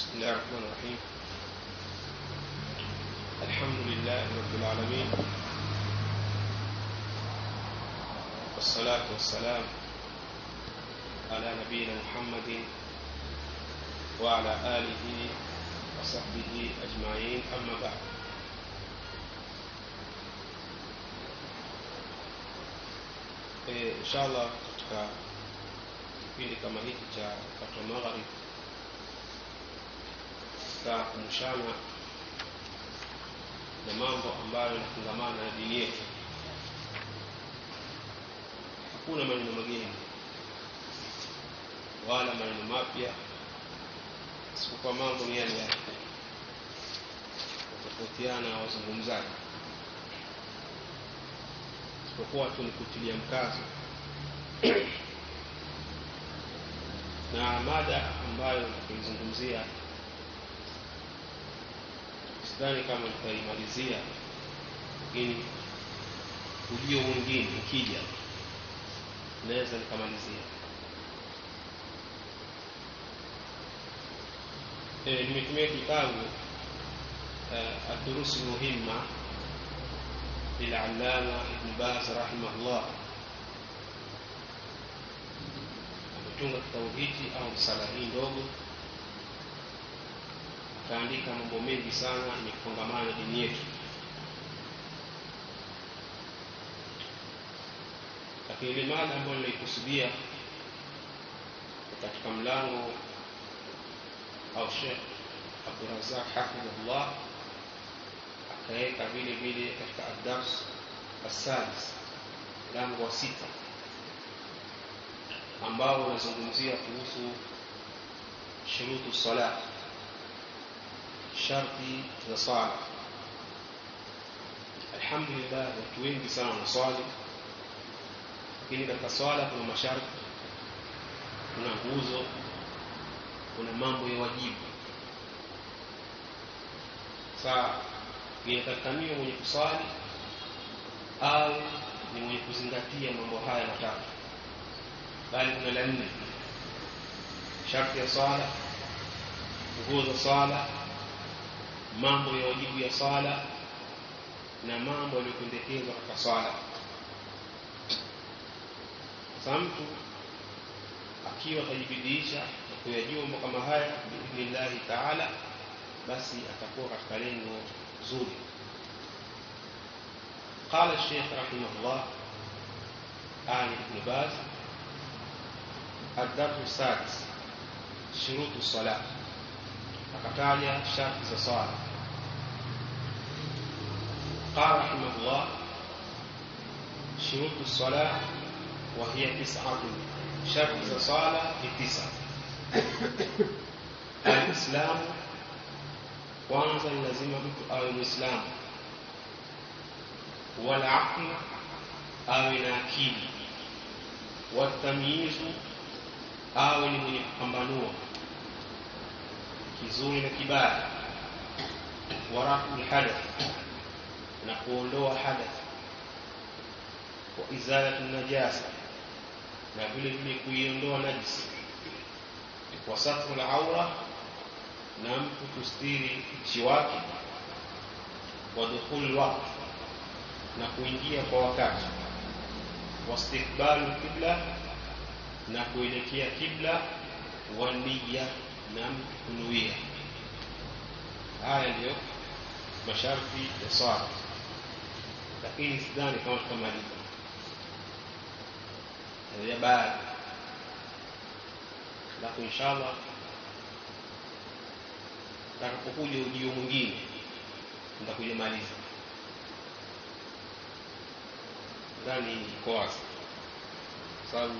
بسم الله الرحمن الرحيم الحمد لله رب العالمين والصلاة والسلام على نبينا محمد وعلى آله وصحبه أجمعين أما بعد e, inshallah katika kipindi kama hiki cha wakati wa magharib tutakumbushana na mambo ambayo yanafungamana na dini yetu hakuna maneno mageni wala maneno mapya isipokuwa mambo ni yale yale watofautiana wazungumzaji isipokuwa tu ni kutilia mkazo na mada ambayo nitakuizungumzia sidhani kama nitaimalizia lakini ujio mwingine ukija naweza nikamalizia e, nimetumia kitabu uh, الدروس المهمة للعلامة ابن باز رحمه الله ametunga kitabu hiki au msala hii ndogo akaandika mambo mengi sana yenye kufungamana na dini yetu lakini ile mada ambayo nilikusudia katika mlango au shekh abdurazak hafidhullah akaweka vile vile katika adars assadis mlango wa sita ambao unazungumzia kuhusu shurutu sala sharti za sala alhamdulillah watu wengi sana wanaswali lakini katika swala kuna masharti kuna nguzo kuna mambo ya wajibu saa inatakikaniwa mwenye kuswali au ni mwenye kuzingatia mambo haya matatu bali kuna la nne sharti ya swala nguo za swala mambo ya wajibu ya swala na mambo yaliyopendekezwa katika swala sasa mtu akiwa atajibidiisha na kuyajua mambo kama haya biidhnillahi taala basi atakuwa katika lengo zuri قال الشيخ رحمه الله آل ابن باز الدرس السادس شروط الصلاة akataja sharti za swala قال رحمه الله شروط الصلاة وهي تسعة شرط za swala ni tisa alislamu kwanza ni lazima mtu awe mwislamu walaql awe na akili watamyizu awe ni mwenye kupambanua kizuri na kibaya warafu lhadath na kuondoa hadath wa izalatu najasa na vile vile kuiondoa najisi wa satru laura na mtu kustiri uchi wake wa dukhulu lwaqti na kuingia kwa wakati wastikbalu kibla na kuelekea kibla wa niya na mtu kunuia haya ndiyo masharti ya swala lakini sidhani kama tutamaliza ya baadhi alafu inshallah takapokuja ujio mwingine nitakuja maliza ndani iko wazi sababu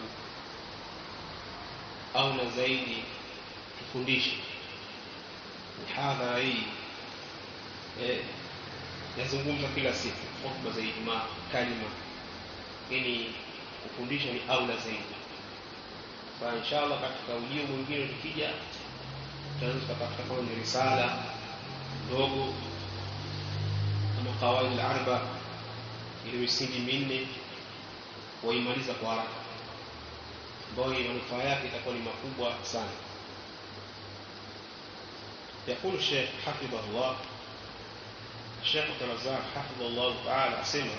au na zaidi tufundishe mihadhara hii eh, yazungumza kila siku hotuba za Ijumaa kalima lakini kufundisha ni aula zaidi sasa inshallah katika ujio mwingine tukija tutaweza tukapata kama ni risala ndogo kama qawaid al-arba ile misingi minne waimaliza kwa haraka ambayo manufaa yake itakuwa ni makubwa sana يقول الشيخ حفظه الله الشيخ عبد الرزاق حفظه الله تعالى أسمى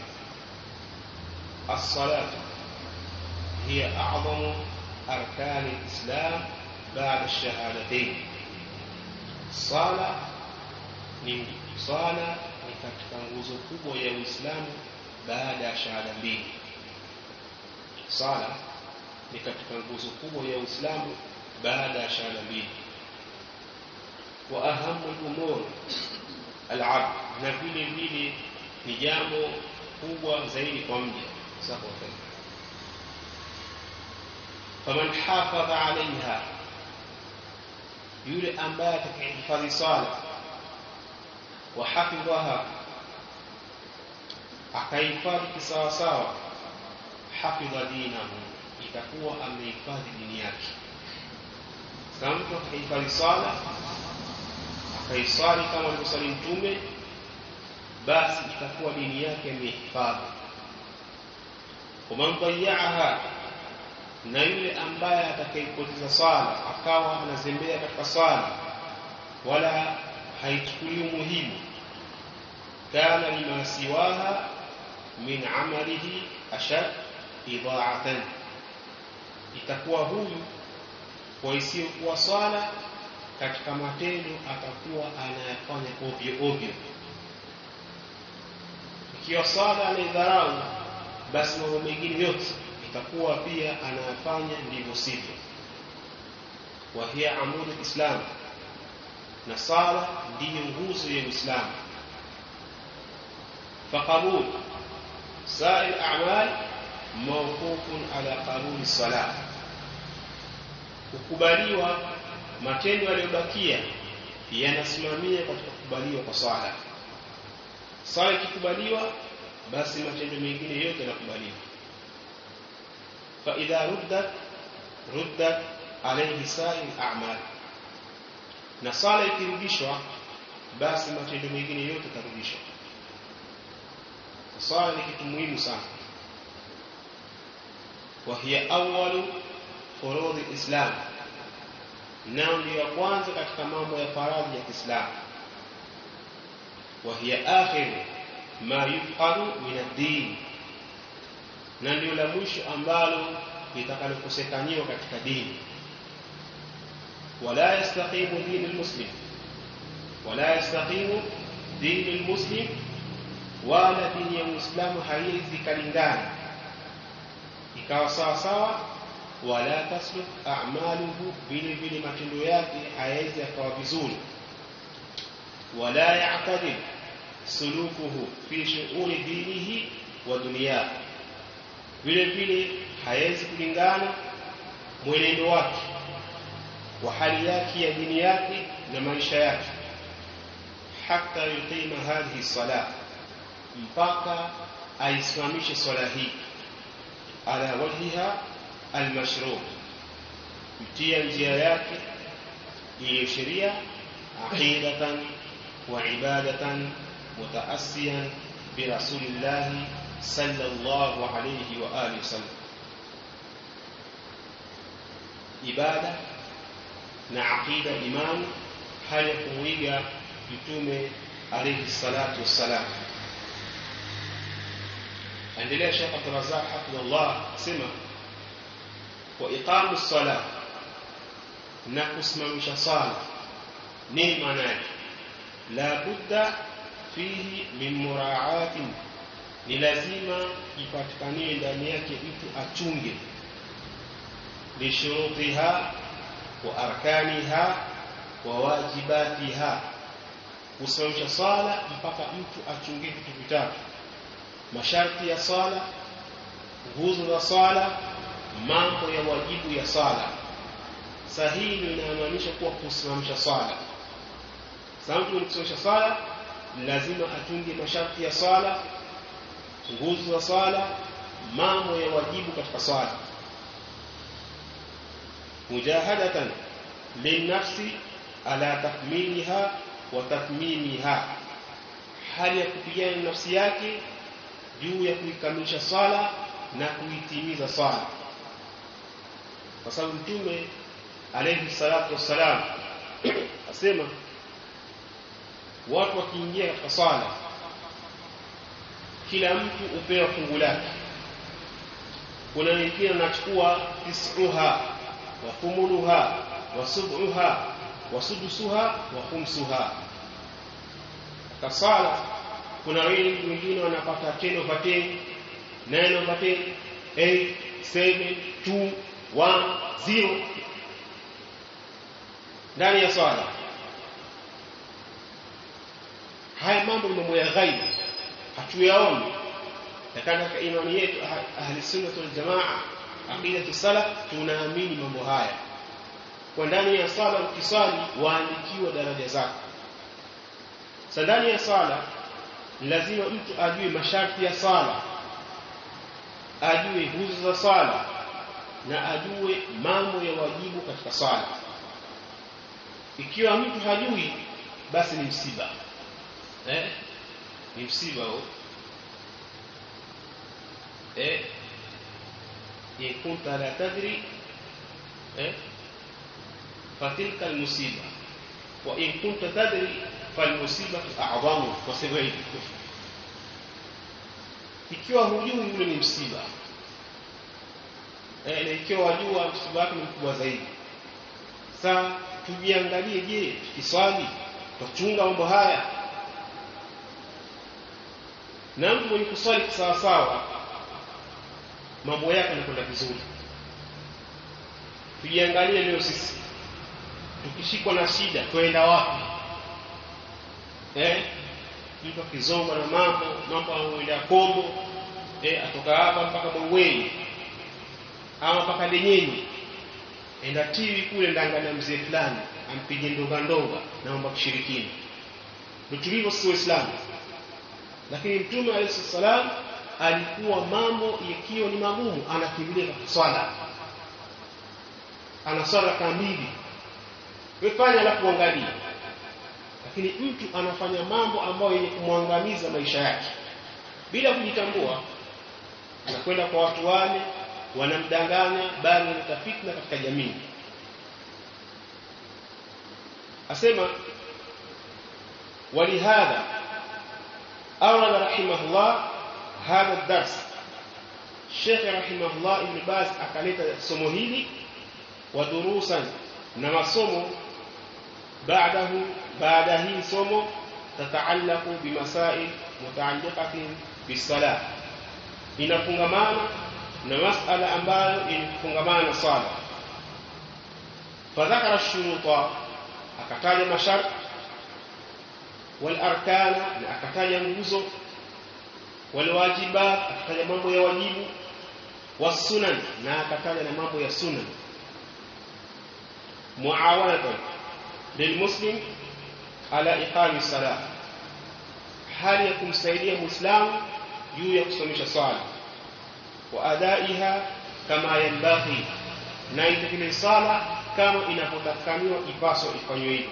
الصلاة هي أعظم أركان الإسلام بعد الشهادتين صلاة ni swala ni katika nguzo kubwa ya Uislamu baada ya shahada mbili. Swala ni katika nguzo kubwa ya Uislamu baada ya shahada mbili. Wa ahamu al-umur al-abd, na vile vile ni jambo kubwa zaidi kwa mja. Sawa faman hafadha alaiha, yule ambaye atakayehifadhi swala wahafidhaha akahifadhi kisawasawa hafidha dinahu itakuwa amehifadhi dini yake kama mtu akahifadhi swala akaiswali kama alivyosali mtume basi itakuwa dini yake amehifadhi waman dayaaha na yule ambaye atakayepoteza swala akawa anazembea katika swala wala haichukulii umuhimu kana lima siwaha min amalihi ashad idhaatan itakuwa huyu kwa isiyokuwa swala katika matendo atakuwa anayafanya ovyo ovyo ikiwa swala anaidharau basi mambo mengine yote itakuwa pia anayafanya ndivyo sivyo wa hiya amudu lislam na sala ndiyo nguzo ya Uislamu. Faqabul sair a'mal mawqufun ala qabuli salah, kukubaliwa matendo yaliyobakia yanasimamia katika kukubaliwa kwa swala. Swala ikikubaliwa, basi matendo mengine yote yanakubaliwa. fa idha ruddat ruddat alayhi sair a'mal na sala ikirudishwa basi matendo mengine yote tarudishwa sala ni kitu muhimu sana wa hiya awwalu furudhi islam nao ndio ya kwanza katika mambo ya faradhi ya Kiislamu wa hiya akhiru ma yufqaru min ad-din na ndio la mwisho ambalo litakalokosekaniwa katika dini ولا يستقيم دين المسلم ولا يستقيم دين المسلم wala dini ya Uislamu haiwezi kalingana ikawa sawa sawa, wala tasluk a'maluhu, vile vile matendo yake hayawezi yakawa vizuri, wala ya'tadil sulukuhu fi shu'uni dinihi wa dunyahi, vile vile hayawezi kulingana mwenendo wake wa hali yake ya dini yake na maisha yake hata yuqima hadhihi salah mpaka aisimamishe swala hii ala wajhiha almashru kutia njia yake iliyo sheria aqidatan wa ibadatan mutaasiyan birasulillahi sallallahu alayhi wa alihi wasallam ibada na aqida imani hali ya kumwiga mtume alayhi salatu wassalam endelea Sheikh Abdul Razzaq hafidhullah sema wa iqamu sala na kusimamisha sala nini maana yake la budda fihi min muraatin ni lazima ipatikanie ndani yake mtu achunge lishurutiha wa arkaniha wa wajibatiha kusimamisha swala mpaka mtu achungie vitu vitatu masharti ya swala nguzo za swala mambo ya wajibu ya swala sahihi ndio inamaanisha kuwa kusimamisha swala sasa mtu kusimamisha swala lazima atunge masharti ya swala nguzo za swala mambo ya wajibu katika swala mujahadatan linnafsi ala takmiliha wa tatmimiha hali ya kupigana nafsi yake juu ya kuikamilisha swala na kuitimiza swala kwa sababu mtume alayhi salatu wassalam asema watu wakiingia katika swala kila mtu upewa fungu lake kuna wengine wanachukua tisuha wa thumuluha wa subuha wa sudusuha wa khumsuha katika swala kuna wengi wengine wanapata 10 over 10 9 over 10 8 7 2 1 0 ndani ya swala haya mambo ni mambo ya ghaibu hatuyaoni lakini katika imani yetu ahli sunna wal jamaa aqidatu salaf tunaamini mambo haya kwa ndani ya sala ukiswali waandikiwa daraja zako sasa ndani ya sala lazima mtu ajue masharti ya sala ajue nguzo za sala na ajue mambo ya wajibu katika sala ikiwa mtu hajui basi ni msiba eh ni msiba huo eh in kunta la tadri eh fatilka almusiba wa in kunta tadri falmusibatu a'zamu wasema hivi ikiwa hujui yule ni msiba eh na ikiwa wajua msiba wake ni mkubwa zaidi sasa tujiangalie je tukiswali tuchunga mambo haya na mtu mwenye kuswali sawa sawa mambo yake yanakwenda vizuri tujiangalie leo sisi tukishikwa na shida twenda wapi eh mtu akizongwa na mambo mambo anaenda kombo eh atoka hapa mpaka Mongweni ama mpaka Denyenyi enda tiwi kule ndangana mzee fulani ampige ndonga ndonga naomba kushirikini ndio tulivyo sisi waislamu lakini mtume alayhi salam alikuwa mambo yakiwa ni magumu anakimbilia katika swala ana swala kamili wefanya alafu angalia lakini mtu anafanya mambo ambayo yenye kumwangamiza maisha yake bila kujitambua anakwenda kwa watu wale wanamdanganya bali wanaleta fitna katika jamii asema ولهذا أورد رحمه الله هذا الدرس الشيخ رحمه الله ابن باز أكلت somo hili ودروسا na masomo بعده بعد hii somo تتعلق بمسائل متعلقة بالصلاة inafungamana na masala ambayo inafungamana na swala fadhakara shuruta akataja masharti والاركان na akataja nguzo walwajibat akataja mambo ya wajibu wasunan na akataja na mambo ya sunan muawanatan lilmuslim ala iqami salah hali ya kumsaidia muislamu juu ya kusimamisha swala wa adaiha kama yanbaghi na itekeleze sala kama inapotakaniwa ipaswa ifanywe hivi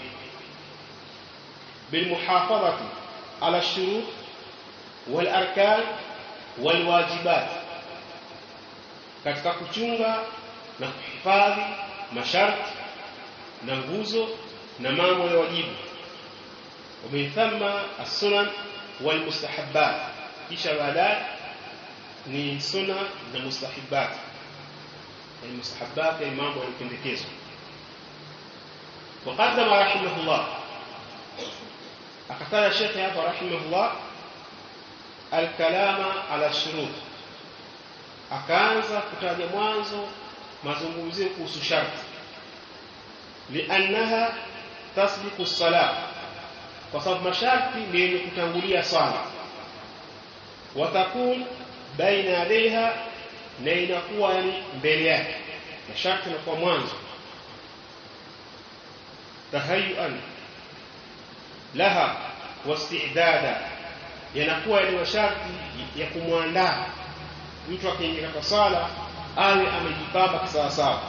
بالمحافظة على الشروط والأركان والواجبات katika kuchunga na kuhifadhi masharti na nguzo na mambo ya wajibu ومن ثم السنن والمستحبات kisha baadaye ni sunna na mustahibat yani mustahabat ni mambo yaliyopendekezwa وقدم رحمه الله akataja shekhe hapa rahimahullah alkalama ala shurut akaanza kutaja mwanzo mazungumzio kuhusu sharti liannaha tasbiqu salat kwa sababu masharti ni yenye kutangulia swala watakun baina yadaiha na inakuwa yani mbele yake masharti inakuwa mwanzo tahayuan laha wastidada yanakuwa ni masharti ya kumwandaa mtu akiingia katika swala awe amejipamba kisawasawa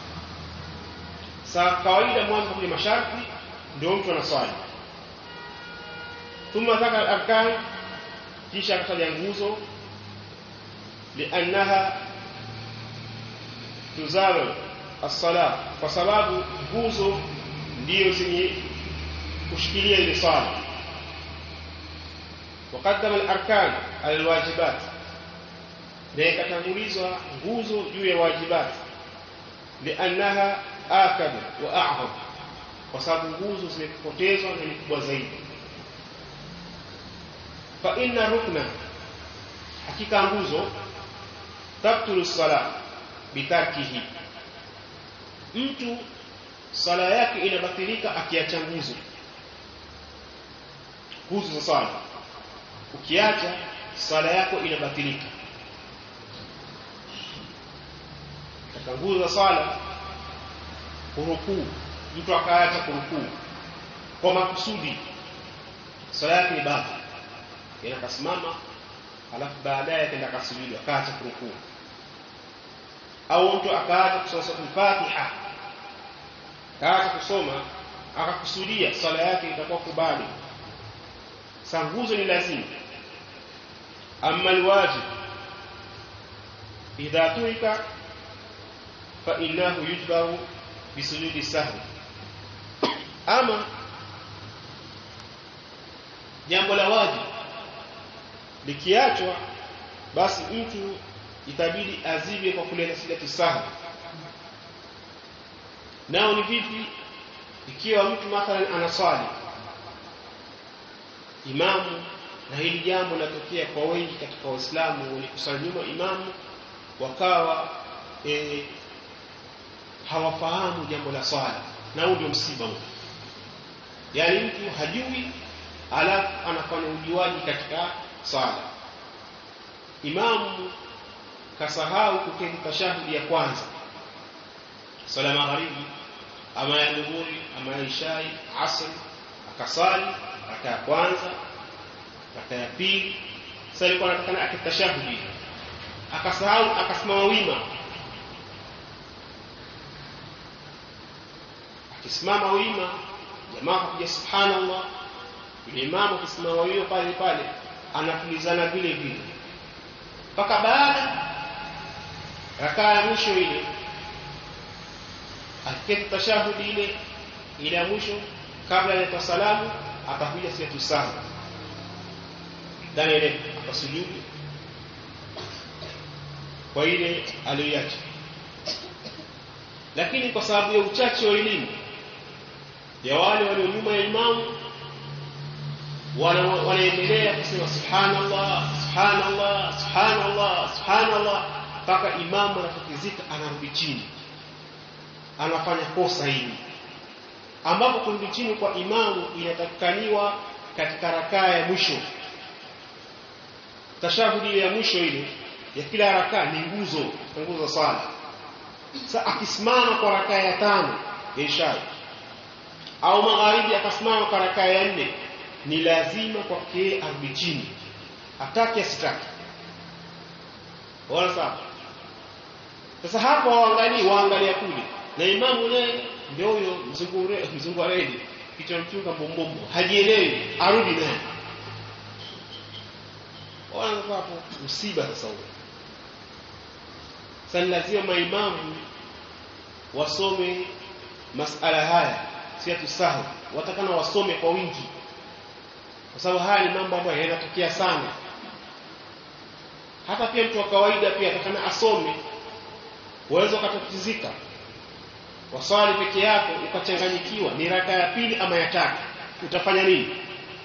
saa kawaida mwanzo kwenye masharti ndio mtu anaswali thumma dhakara arkan kisha akataja nguzo liannaha tuzalu as-sala kwa sababu nguzo ndiyo zenye kushikilia ile swala وقدم الاركان على الواجبات na ikatangulizwa nguzo juu ya wajibat liannaha akad wa a'zam kwa sababu nguzo zimepotezwa na ni kubwa zaidi fa inna rukna hakika nguzo tabtulu sala bitarkihi mtu sala yake inabatilika akiacha nguzo nguzo za sala ukiacha sala yako inabatilika katika nguzo za sala kurukuu mtu akaacha kurukuu kwa makusudi sala yake ni batili yana kasimama alafu baadaye akaenda kasujudu akaacha kurukuu au mtu akaacha kusoma Fatiha akaacha kusoma akakusudia swala yake itakuwa kubali sanguzo ni lazima amma alwajib idha turika fa innahu yujbaru bisujudi sahwi ama jambo la wajibu likiachwa basi mtu itabidi azibe kwa kuleta sijati sahwi nao ni vipi ikiwa mtu mathalan anaswali imamu na hili jambo linatokea kwa wengi katika waislamu wenye kusali nyuma imamu wakawa e, hawafahamu jambo la swala na huo ndio msiba huu yaani mtu hajui alafu anafanya ujuaji katika swala imamu kasahau kuketi tashahudi ya kwanza swala magharibi ama ya dhuhuri ama ya ishai asr akasali raka ya kwanza raka ya pili sasa alikuwa anatakana akitashahudi akasahau akasimama wima akisimama wima jamaa akapiga subhanallah yule imamu akisimama wima pale pale anatulizana vile vile mpaka baada rakaa ya mwisho ile akiketi tashahudi ile ile ya mwisho kabla ya salamu atakuja siyatu sana ndani ile akasujudu kwa ile aliyoacha lakini kwa sababu ya uchache wa elimu ya wale walio nyuma ya imamu wanaendelea kusema subhanallah subhanallah subhanallah subhanallah mpaka imamu anatatizika anarudi chini anafanya kosa hili ambapo kurudi chini kwa imamu inatakikaniwa katika rakaa ya mwisho tashahudi ya mwisho ile ya kila rakaa ni nguzo nguzo sala sasa akisimama kwa rakaa ya tano ya isha au magharibi akasimama kwa rakaa ya nne ni lazima kwake arudi chini atake asitake wala sawa sasa hapo waangalie waangalia kule na imamu naye ndio huyo mzungure mzungu redi kichwa mchunga bombombo hajielewi arudi naye wala hapo msiba sasa huo sasa lazima maimamu wasome masala haya si atusahu watakana wasome kwa wingi kwa sababu haya ni mambo ambayo yanatokea sana hata pia mtu wa kawaida pia atakana asome uweze ukatatizika waswali peke yako ukachanganyikiwa ni raka ya pili ama ya tatu utafanya nini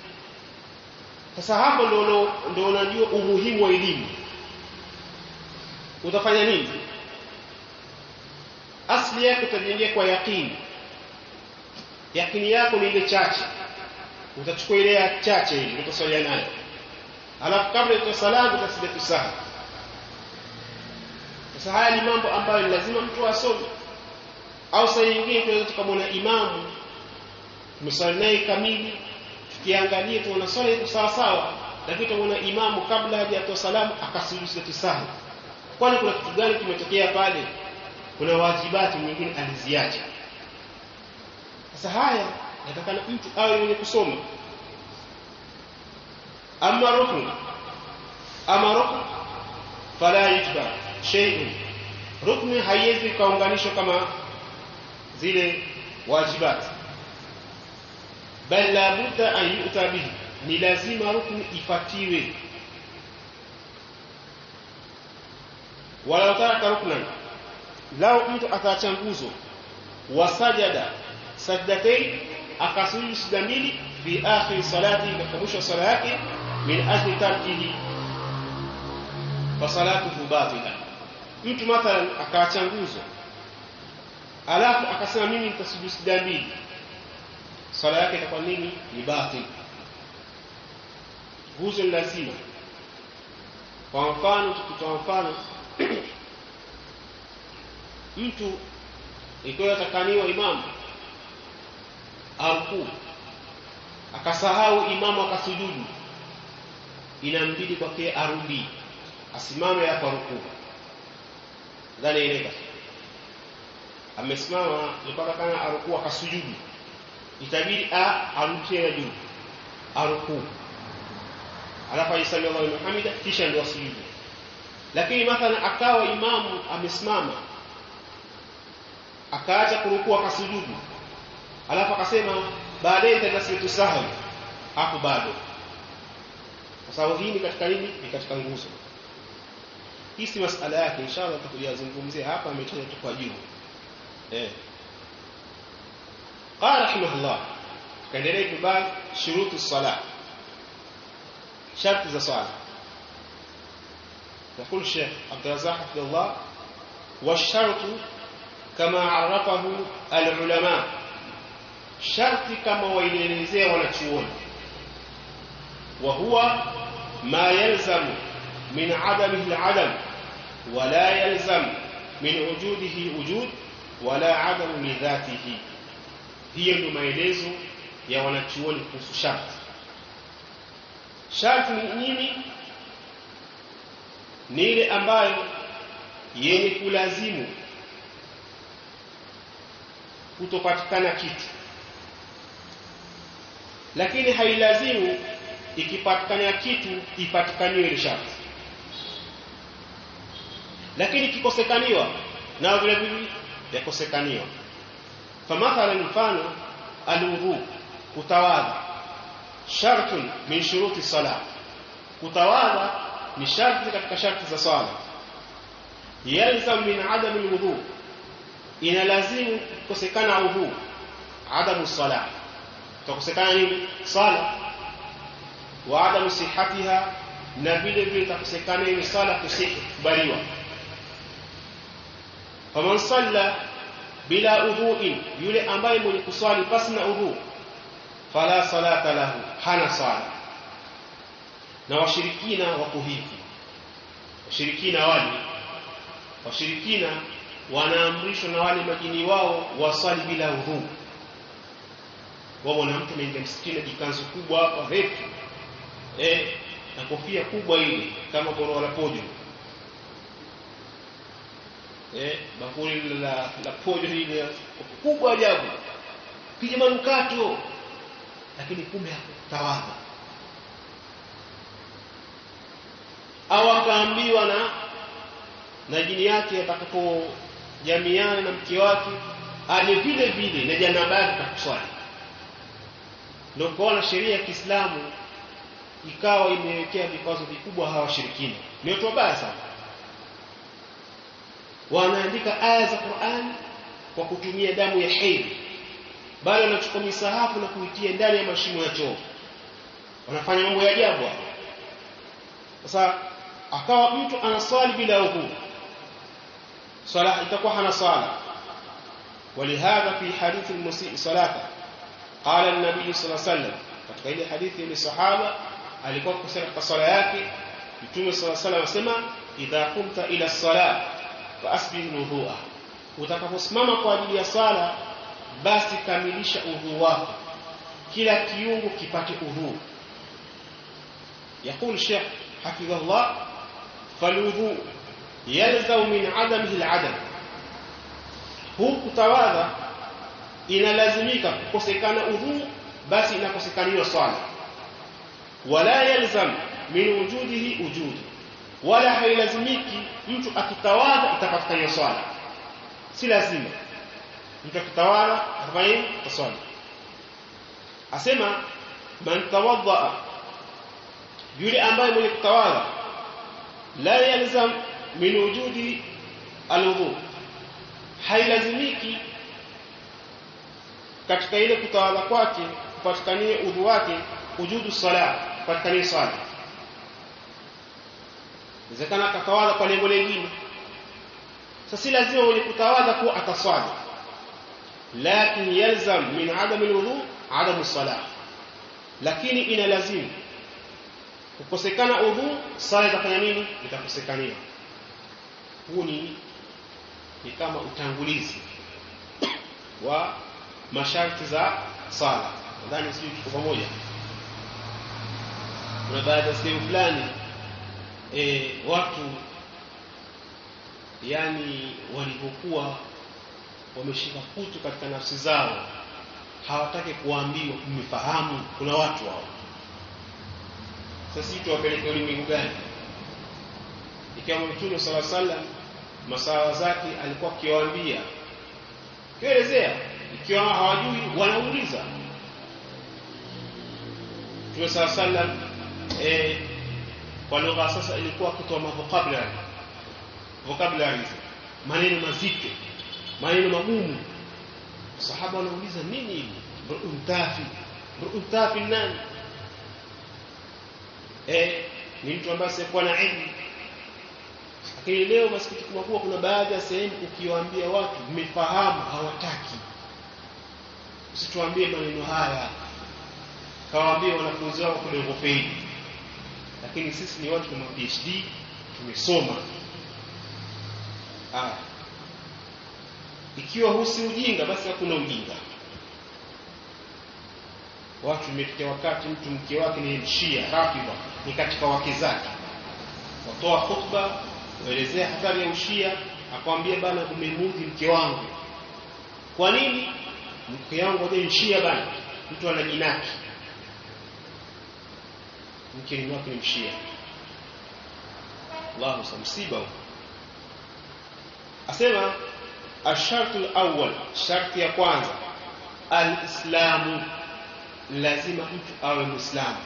sasa hapo ndio ndio unajua umuhimu wa elimu utafanya nini asli yako utajengea kwa yakini yakini yako ni ile chache utachukua ile ya chache ile utaswalia nayo alafu kabla ya salamu utasida tusaha sasa haya ni mambo ambayo ni lazima mtu asome au saa nyingine tunaweza tukamwona imamu tumeswali naye kamili tukiangalia tuona swala iko sawa sawa lakini tunaona imamu kabla hajatoa salamu akasujudu sida tusaha kwani kuna kitu gani kimetokea pale kuna wajibati nyingine aliziacha sasa haya natakana mtu awe mwenye kusoma ama rukn ama rukn fala yujba shay'un rukni haiwezi kaunganishwa kama zile wajibati bal la budda an yu'ta bihi ni lazima rukni ifatiwe wala taraka ruknan lao mtu ataacha nguzo wasajada sajdatain akasujudu sijda mbili fi akhir salati katika mwisho wa sala yake min ajli tarkihi fa salatuhu batila mtu mathalan akaacha nguzo alafu akasema mimi nitasujudu sijda mbili sala yake itakuwa nini ni batil nguzo ni lazima kwa mfano tukitoa mfano mtu ikiwa atakaniwa imamu arukuu akasahau imamu akasujudu inambidi kwake arudi asimame hapa rukuu dhani ileka amesimama ilikuwa kana arukuu akasujudu itabidi a arudi tena juu arukuu alafu aisali Allahu liman hamida kisha ndio asujudu lakini mathalan akawa imamu amesimama akaacha kurukuu akasujudu alafu akasema baadaye nitaenda sijatu sahwi hapo bado kwa sababu hii ni katika nini ni katika nguzo hii si masala yake inshallah tutakuyazungumzia hapa ametaja tu kwa juu eh قال رحمه الله kaendelea kibali shurutu salat sharti za swala يقول الشيخ عبد الرزاق حفظه الله والشرط كما عرفه العلماء شرط كما ويلelezea wanachuoni وهو ما يلزم من عدمه العدم ولا يلزم من وجوده وجود ولا عدم لذاته hiyo ndio maelezo ya wanachuoni kuhusu sharti sharti ni nini ni ile ambayo yenye kulazimu kutopatikana kitu lakini hailazimu ikipatikana kitu ipatikaniwe ile sharti lakini ikikosekaniwa nao vile vile yakosekaniwa famathala mfano alwudhu kutawadha shartun min shuruti salat kutawadha ni sharti katika sharti za swala yalzam min adam alwudhu ina lazimu kukosekana udhu adamu salat kukosekana nini sala wa adamu sihatiha na vile vile itakosekana ile sala kusihi kubaliwa faman salla bila udhuin yule ambaye mwenye kuswali pasi na udhu fala salata lahu hana sala na washirikina wako hivi washirikina wale washirikina wanaamrishwa na wale majini wao waswali bila udhu wao na mtu anaingia msikitini jikanzu kubwa hapa refu eh na kofia kubwa ile kama goro la pojo eh bakuli la la pojo ile kubwa ajabu pija manukato lakini kumbe hakutawadha au akaambiwa na na jini yake atakapojamiana na mke wake aje vile vile na janabaki kuswali ndio kuona sheria ya Kiislamu ikawa imewekea vikwazo vikubwa hawa washirikina ni watu wabaya sana wanaandika aya za Qur'an kwa kutumia damu ya hedhi bali wanachukua misahafu na kuitia ndani ya mashimo ya choo wanafanya mambo ya ajabu sasa akawa mtu anaswali bila udhu swala itakuwa hana swala ولهذا في حديث المسيء صلاته قال النبي صلى الله عليه وسلم katika ile hadithi ile sahaba alikuwa kusema katika swala yake mtume صلى الله عليه وسلم asema idha qumta ila salat fa asbih wudu'a utakaposimama kwa ajili ya swala basi kamilisha udhu wako kila kiungo kipate udhu يقول الشيخ حفظه الله فالوضوء يلزم من عدمه العدم huu kutawadha inalazimika kukosekana udhu basi inakosekaniwa swala wala yalzam min wujudihi wujudi wala hailazimiki mtu akitawadha itapatikana swala si lazima mtu akitawadha atafanya swala asema man tawadda yule ambaye mwenye kutawadha la yalzam min wujudi alwudu hailazimiki katika ile kutawadha kwake kupatikanie udhu wake wujudu sala kupatikanie swala inawezekana akatawadha kwa lengo lingine sasa si lazima mwenye kutawadha kuwa ataswali lakin yalzam min adam alwudu adam salah lakini ina lazimu kukosekana udhu sala itafanya nini itakosekania huu ni ni kama utangulizi wa masharti za sala nadhani sijui tuko pamoja kuna baadhi ya sehemu fulani e, watu yani walivyokuwa wameshika kutu katika nafsi zao hawataki kuambiwa mmefahamu kuna watu hao sasa tuwapeleke ulimwengu gani ikiwa mtume sala sallam masawa zake alikuwa akiwaambia kielezea ikiwa hawajui wanauliza mtume sala sallam eh, kwa lugha sasa ilikuwa kutoa vocabulary vocabularies maneno mazito maneno magumu sahaba wanauliza nini hivi mtafi mtafi nani eh ni mtu ambaye asiyekuwa na elimu lakini leo masikitiko makubwa kuna baadhi ya sehemu ukiwaambia watu mmefahamu hawataki usituambie maneno haya kawaambie wanafunzi wako kidogo feli lakini sisi ni watu tuna PhD tumesoma ah ikiwa husi ujinga basi hakuna ujinga watu imefikia wakati mtu mke wake ni mshia rafidha ni katika wake zake watoa khutba kuelezea hatari ya ushia akwambia bana umemudhi mke wangu kwa nini mke wangu aje mshia bana mtu anajinaki mke ni wake ni mshia Allahu samsiba asema ashartu alawwal sharti ya kwanza alislamu lazima mtu awe muislamu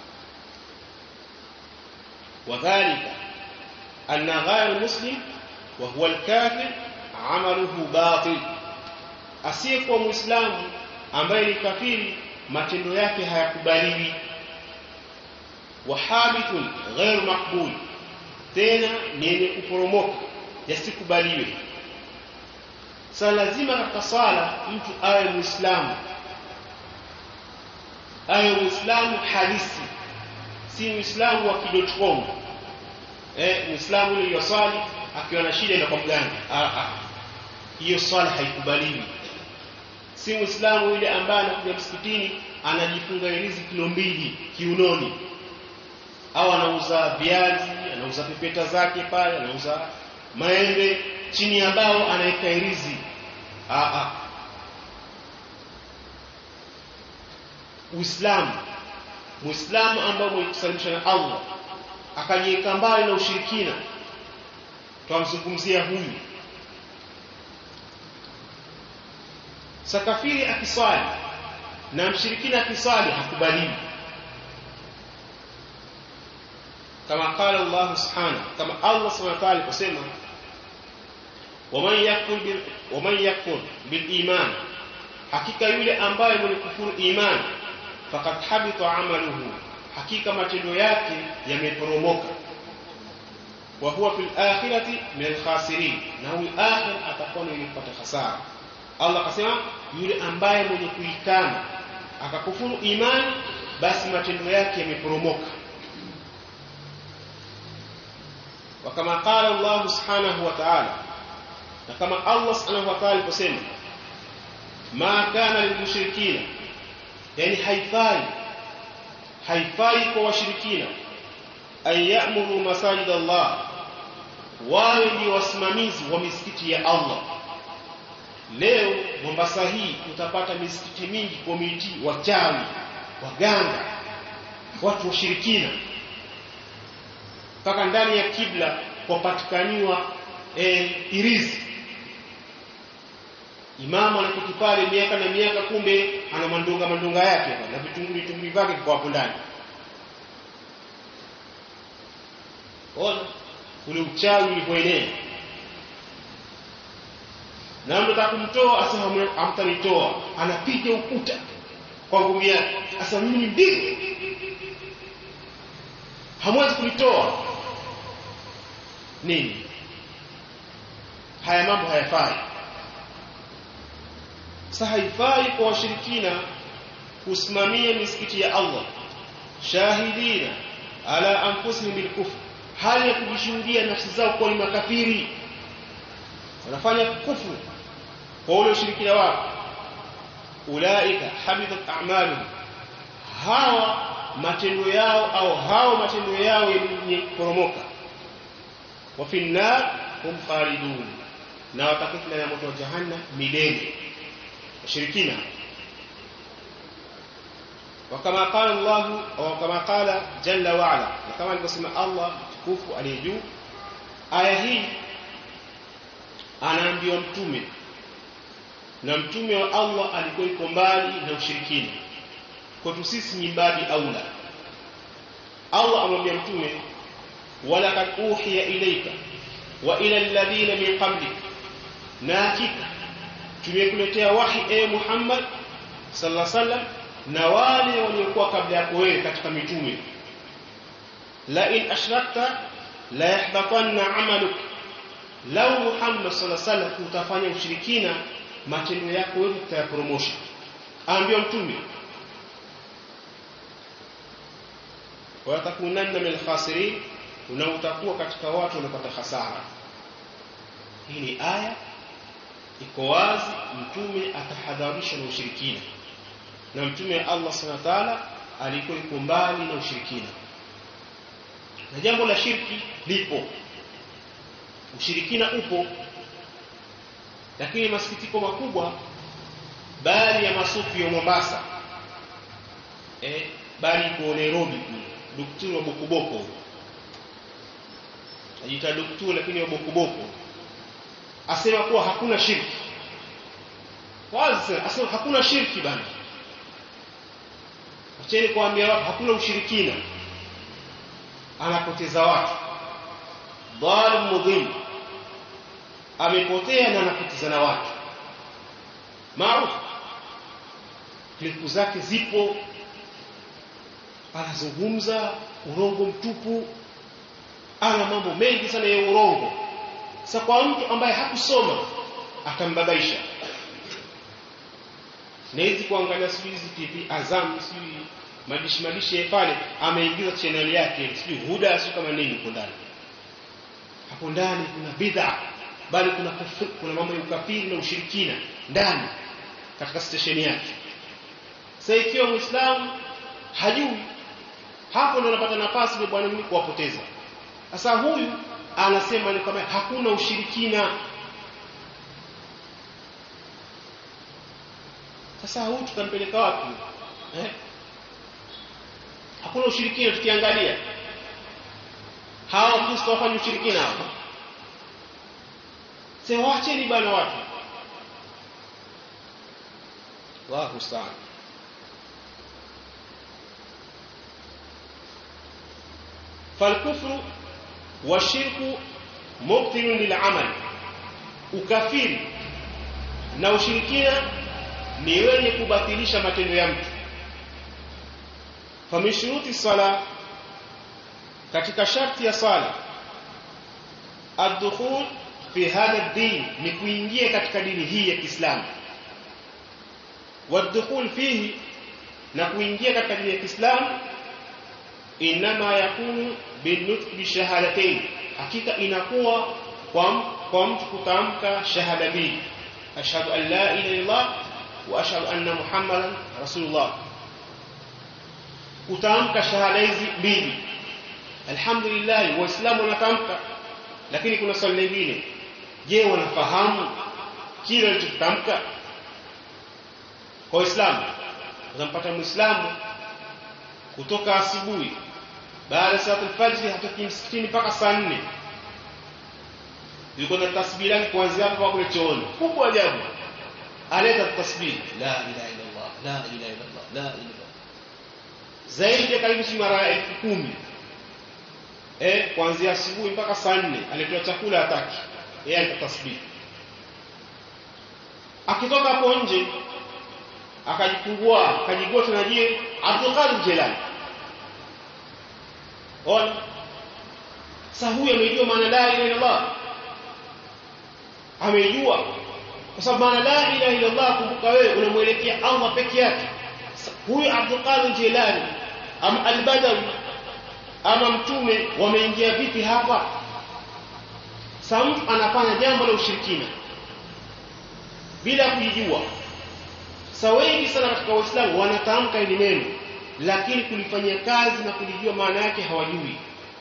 wadhālika anna ghayr muslim wa huwa al-kafir amaluhu batil asiyekuwa muislamu ambaye ni kafiri matendo yake hayakubaliwi wa habitun ghayr maqbul tena ni yenye kuporomoka yasikubaliwe sasa lazima katika sala mtu awe muislamu awe muislamu halisi si muislamu wa kidotcom eh muislamu yule yoswali akiwa na shida kwa mganga ah ah hiyo swala haikubaliwi si muislamu yule ambaye anakuja msikitini anajifunga ilizi kilo mbili kiunoni au anauza viazi anauza pepeta zake pale anauza maembe chini ya bao anaweka ilizi ah ah Uislamu Muislamu ambaye mwekusalimisha na Allah akajiweka mbali na ushirikina twamzungumzia huyu sakafiri akiswali na mshirikina akiswali hakubaliwi kama qala Allah subhanahu kama Allah subhanahu wa ta'ala kusema waman yakfur bil waman yakfur bil iman hakika yule ambaye mwenye kufuru imani faqad habita amaluhu hakika matendo yake yameporomoka wa huwa fil akhirati min al-khasirin na huyu akhir atakuwa ni kupata hasara Allah akasema yule ambaye mwenye kuikana akakufuru imani basi matendo yake yameporomoka وكما قال الله سبحانه وتعالى كما الله سبحانه وتعالى kusema ma kana lilmushrikina yani haifai haifai kwa washirikina an ya'muru masajid Allah wawe ni wasimamizi wa misikiti ya Allah leo Mombasa hii utapata misikiti mingi komiti wachawi waganga watu washirikina mpaka ndani ya kibla kwapatikaniwa e, irizi imamu anaketi pale miaka na miaka kumbe ana mandunga mandunga yake na vitunguli vitunguli vyake kwa hapo ndani ona ule uchawi ulivyoenea na mtu atakumtoa asema hamtanitoa anapiga ukuta kwa ngumi yake asema mimi ni mbivu hamwezi kunitoa nini haya mambo hayafai sasa haifai kwa washirikina kusimamia misikiti ya Allah shahidina ala anfusihim bilkufr hali ya kujishuhudia nafsi zao kuwa ni makafiri wanafanya kufru kwa ule ushirikina wao ulaika habitat a'maluhum hawa matendo yao au hao matendo yao yenye kuporomoka wa fi nar hum khalidun na watakuwa ndani ya moto wa jahannam milele washirikina وكما قال الله او كما قال جل وعلا كما alivyosema Allah mtukufu aliye juu aya hii anaambiwa mtume na mtume wa Allah alikuwa yuko mbali na ushirikina kwetu sisi ni mbali aula Allah amwambia mtume wala kad uhiya ilayka wa ila alladhina min qablik na hakika tumekuletea wahi e Muhammad sallallahu alaihi wasallam na wale waliokuwa kabla yako wewe katika mitume la in ashrakta la yahbatanna amaluk law Muhammad sallallahu alaihi wasallam utafanya ushirikina matendo yako wewe tutayapromosha aambia mtume watakunanna min khasirin na utakuwa katika watu waliopata hasara hii ni aya iko wazi mtume atahadharisha na ushirikina na mtume wa Allah subhanahu wa ta'ala alikuwa yuko mbali na ushirikina na jambo la shirki lipo ushirikina upo lakini masikitiko makubwa baadhi ya masufi ya Mombasa eh bali kwa Nairobi daktari wa bokoboko ajiita daktari lakini wa bokoboko asema kuwa hakuna shirki wazi asema hakuna shirki bana acheni kuambia watu hakuna ushirikina anapoteza watu dhalim mudhim amepotea na anapoteza na watu maarufu klipu zake zipo anazungumza urongo mtupu ana mambo mengi sana ya urongo sasa kwa mtu ambaye hakusoma atambabaisha nawezi kuangalia sijui hizi TV Azam sijui madishi madishi ya pale ameingiza channel yake sijui huda sijui kama nini huko ndani hapo ndani kuna bid'a bali kuna kufri, kuna mambo ya ukafiri na ushirikina ndani katika station yake sasa ikiwa muislamu hajui hapo ndo anapata nafasi ile bwana mimi kuwapoteza sasa huyu anasema ni kama hakuna ushirikina sasa huyu tutampeleka wapi eh? hakuna ushirikina tukiangalia hawa Kristo wafanye ushirikina hapa sasa waacheni bana watu Allahu sa'an فالكفر والشرك مبطل للعمل ukafiri na ushirikina ni wenye kubatilisha matendo ya mtu famishuruti sala katika sharti ya sala ad-dukhul fi hadha din ni kuingia katika dini hii ya Kiislamu wad-dukhul fihi na kuingia katika dini ya Kiislamu inama yakunu binutq bi shahadatayn hakika inakuwa kwa kwa mtu kutamka shahada mbili ashhadu an la ilaha illallah wa ashhadu anna muhammadan rasulullah kutamka shahada hizi mbili alhamdulillah waislamu wanatamka lakini kuna swali lingine je wanafahamu kile walichotamka kwa waislamu unampata muislamu kutoka asubuhi baada ya salatu al-fajr hatoki msikitini mpaka saa 4 yuko na tasbih yake kuanzia hapo kule chooni kubwa ajabu aleta tasbih la ilaha illa Allah la ilaha illa Allah la ilaha zaidi ya karibu si mara elfu kumi eh kuanzia asubuhi mpaka saa nne aletewa chakula hataki yeye alipata tasbih akitoka hapo nje akajifungua akajigua tena je Abdul Qadir Jilani ona sasa huyu amejua maana la ilaha illallah amejua kwa sababu maana la ilaha illallah kumbuka wewe unamwelekea Allah peke yake huyu Abdul Qadir Jilani ama al-Badawi ama mtume wameingia vipi hapa sasa mtu anafanya jambo la ushirikina bila kujijua sasa wengi sana katika waislamu wanatamka hili neno lakini kulifanyia kazi na kulijua maana yake hawajui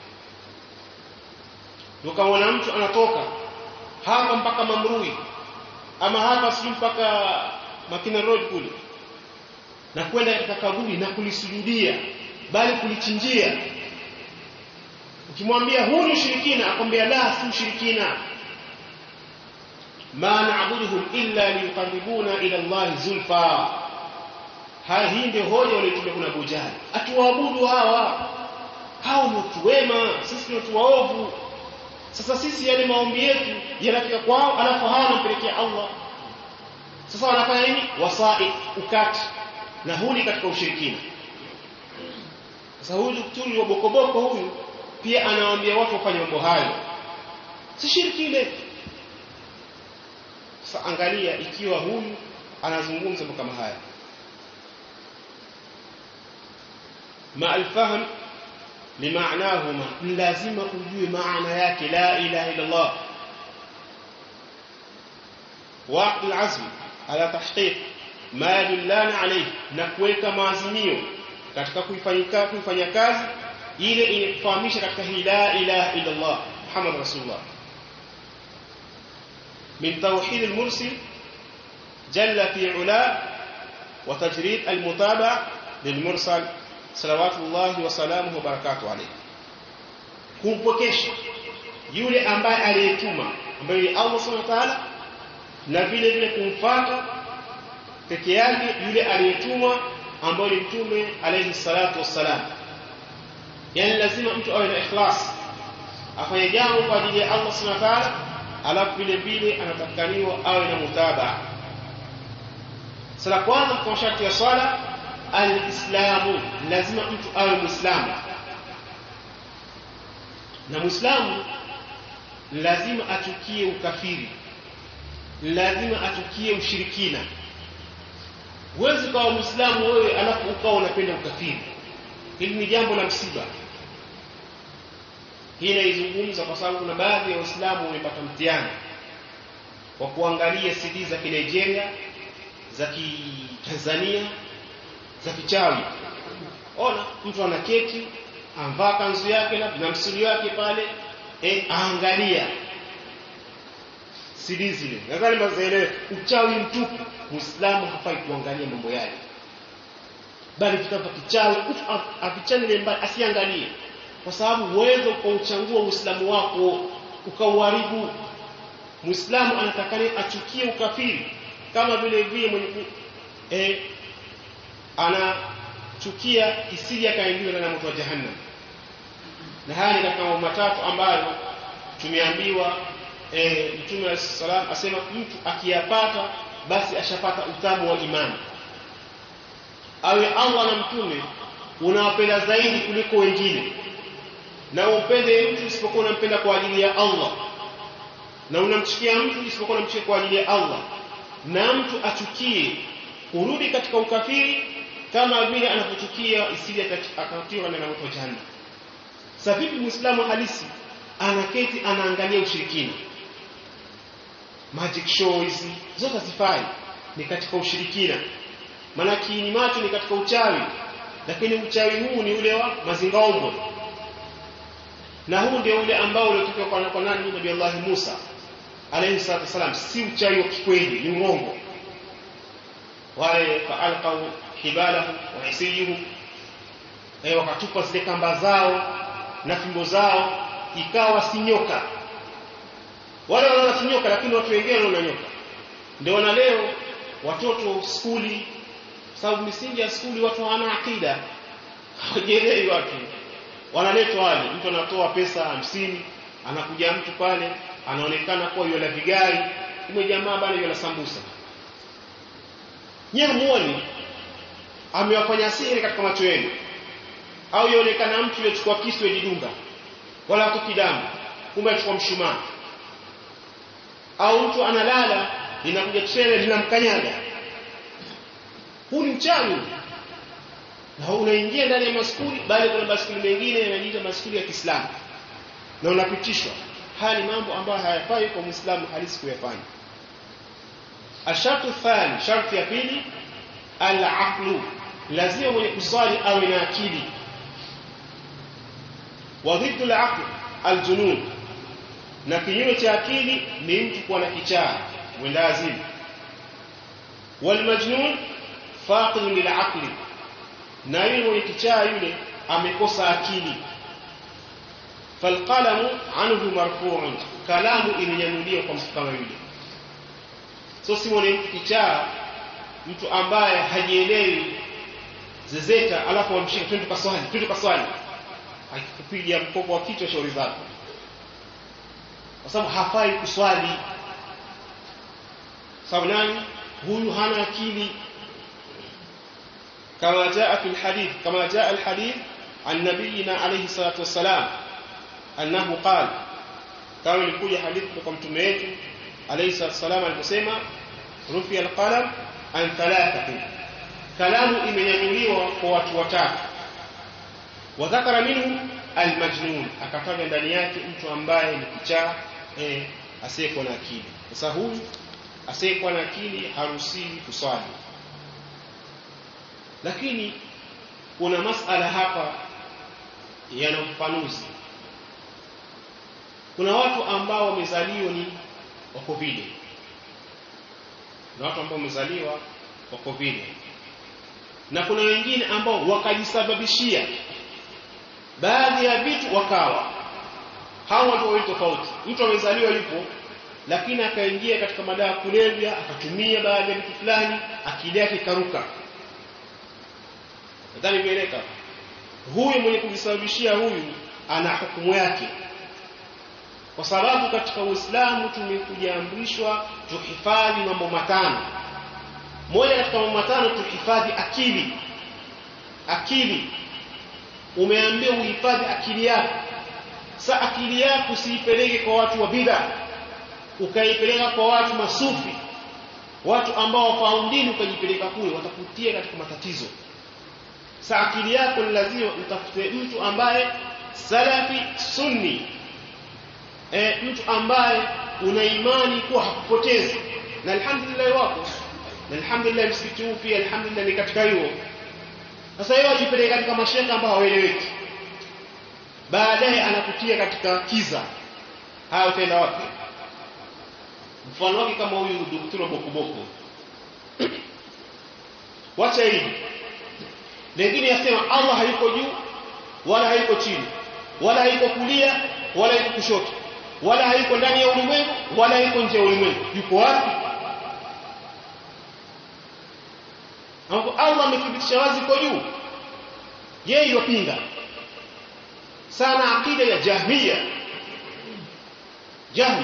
ukamwona mtu anatoka hapa mpaka Mamrui ama hapa sijui mpaka Makina Road kule na kwenda katika kaburi na kulisujudia bali kulichinjia ukimwambia huu ni ushirikina akwambia la si ushirikina ma na'buduhum illa liyuqarribuna ila Allah zulfa haya hii ndio hoja waliotumia kuna bujali atuwaabudu hawa hao ni watu wema sisi ni watu waovu sasa sisi yale maombi yetu yanafika kwao alafu hawa wanampelekea Allah sasa wanafanya nini wasai ukati na huni katika ushirikina sasa huyu daktari wa bokoboko huyu pia anawaambia watu wafanye mambo hayo si shirki ile sasa angalia ikiwa huyu anazungumza mambo kama haya ma alfahm limaanahuma lazima ujue maana yake la ilaha illa Allah waqt alazm ala tahqiq ma yadullana alayhi na kuweka maazimio katika kuifanyika kuifanya kazi ile inakufahamisha katika hii la ilaha illa Allah Muhammad rasulullah من توحيد المرسل جل في علا وتجريد المتابع للمرسل صلوات الله وسلامه وبركاته عليه kumpokesha yule ambaye aliyetuma ambaye ni Allah Subhanahu wa ta'ala na vile vile kumfuata peke yake yule aliyetumwa ambaye ni mtume alayhi salatu wassalam yani lazima mtu awe na ikhlas afanye jambo kwa ajili ya Allah Subhanahu wa ta'ala alafu vile vile anatakaniwa awe na mutabaa sala kwanza kwa sharti ya swala alislamu lazima mtu awe muislamu na muislamu lazima achukie ukafiri lazima achukie ushirikina huwezi kawa muislamu wewe alafu ukawa unapenda ukafiri hili ni jambo la msiba hii naizungumza kwa sababu kuna baadhi ya waislamu wamepata mtihani kwa kuangalia CD za Nigeria za Kitanzania za kichawi ona mtu anaketi amvaa kanzu yake na msuli wake pale eh aangalia CD zile nadhani mazaelewe uchawi mtupu muislamu hafai kuangalia mambo yale bali vitabu vya kichawi mtu avichane mbali asiangalie kwa sababu uwezo ukauchangua uislamu wako ukauharibu muislamu anatakani achukie ukafiri kama vile vile mwenye eh, anachukia isije akaingiwa na moto wa jahannam na haya ni katika mambo matatu ambayo tumeambiwa eh, mtume wa salam asema mtu akiyapata basi ashapata utamu wa imani awe Allah na mtume unawapenda zaidi kuliko wengine na umpende mtu isipokuwa unampenda kwa ajili ya Allah na unamchukia mtu isipokuwa unamchukia kwa ajili ya Allah na mtu achukie kurudi katika ukafiri kama vile anapochukia isije akatiwa na moto jahannam sasa vipi muislamu halisi anaketi anaangalia ushirikina magic show hizi zote hazifai ni katika ushirikina maana kiini macho ni katika uchawi lakini uchawi huu ni ule wa mazingaombwe na huu ndio ule ambao uliotoka kwa, kwa nani Nabii Allah Musa alayhi salatu wasalam si uchawi wa kikweli ni uongo wale faalqau hibalahu wa isiyuhu eh wakatupa zile kamba zao na fimbo zao ikawa si nyoka wale wanaona si nyoka lakini watu wengine wanaona nyoka ndio na leo watoto skuli sababu misingi ya skuli watu hawana akida hawajielewi watu wanaletwa wale mtu anatoa pesa hamsini anakuja mtu pale anaonekana kuwa yule vigai kumbe jamaa bana yule sambusa nyewe muone amewafanya siri katika macho yenu au yaonekana mtu yochukua kisu yajidunga wala hatoki damu kumbe achukua mshumaa au mtu analala linakuja trele linamkanyaga huu ni mchawi na unaingia ndani ya maskuli bali kuna maskuli mengine yanajiita maskuli ya Kiislamu na unapitishwa haya ni mambo ambayo hayafai kwa Muislamu halisi kuyafanya ashartu thani sharti ya pili al-aqlu lazima mwenye kuswali awe na akili wa dhiddu al-aql al-junun na kinyume cha akili ni mtu kuwa na kichaa mwenda azimu wal majnun faqid lil aqli na yule mwenye kichaa yule amekosa akili falqalamu anhu marfu'un kalamu imenyanyuliwa kwa mtu kama yule so si mwenye mtu kichaa mtu ambaye hajielewi zezeta alafu amshika twende kaswali twende kaswali akikupiga mkopo wa kichwa shauri zako kwa sababu hafai kuswali sababu nani huyu hana akili كما جاء في الحديث كما جاء الحديث عن نبينا عليه الصلاة والسلام أنه قال كما يقول حديث كم تميت عليه الصلاة والسلام المسيمة رفي القلم عن ثلاثة كلام imenyanyuliwa kwa watu watatu wadhakara minhu almajnun akataja ndani yake mtu ambaye ni kichaa eh, asiyekuwa na akili sasa huyu asiyekuwa na akili haruhusiwi kuswali lakini kuna masala hapa yana ufafanuzi kuna watu ambao wamezaliwa ni wako vile na watu ambao wamezaliwa wako vile na kuna wengine ambao wakajisababishia baadhi ya vitu wakawa hao watu wawili tofauti mtu amezaliwa yupo lakini akaingia katika madawa kulevya akatumia baadhi ya vitu fulani akili yake ikaruka nadhani imeeleka huyu mwenye kujisababishia huyu ana hukumu yake kwa sababu katika Uislamu tumekujaamrishwa tuhifadhi mambo matano moja katika mambo matano tuhifadhi akili akili umeambiwa uhifadhi akili yako sa akili yako usiipeleke kwa watu wa bid'a ukaipeleka kwa watu masufi watu ambao wafahamu dini ukajipeleka kule watakutia katika matatizo sa akili yako ni lazima utafute mtu ambaye salafi sunni e, mtu ambaye una imani kuwa hakupotezi na alhamdulillah wako na alhamdulillah msikiti huu pia alhamdulillah ni katika hiyo sasa yeye ajipeleka katika mashaka ambao hawaeleweki baadaye anakutia katika kiza haya utaenda wapi mfano wake kama huyu daktari bokoboko wacha hivi lengine yasema Allah hayuko juu wala hayuko chini wala hayuko kulia wala hayuko kushoto wala hayuko ndani ya ulimwengu wala hayuko nje ya ulimwengu yuko wapi ambapo Allah amethibitisha wazi kwa juu yeye yopinga sana akida ya jahmiya jahmi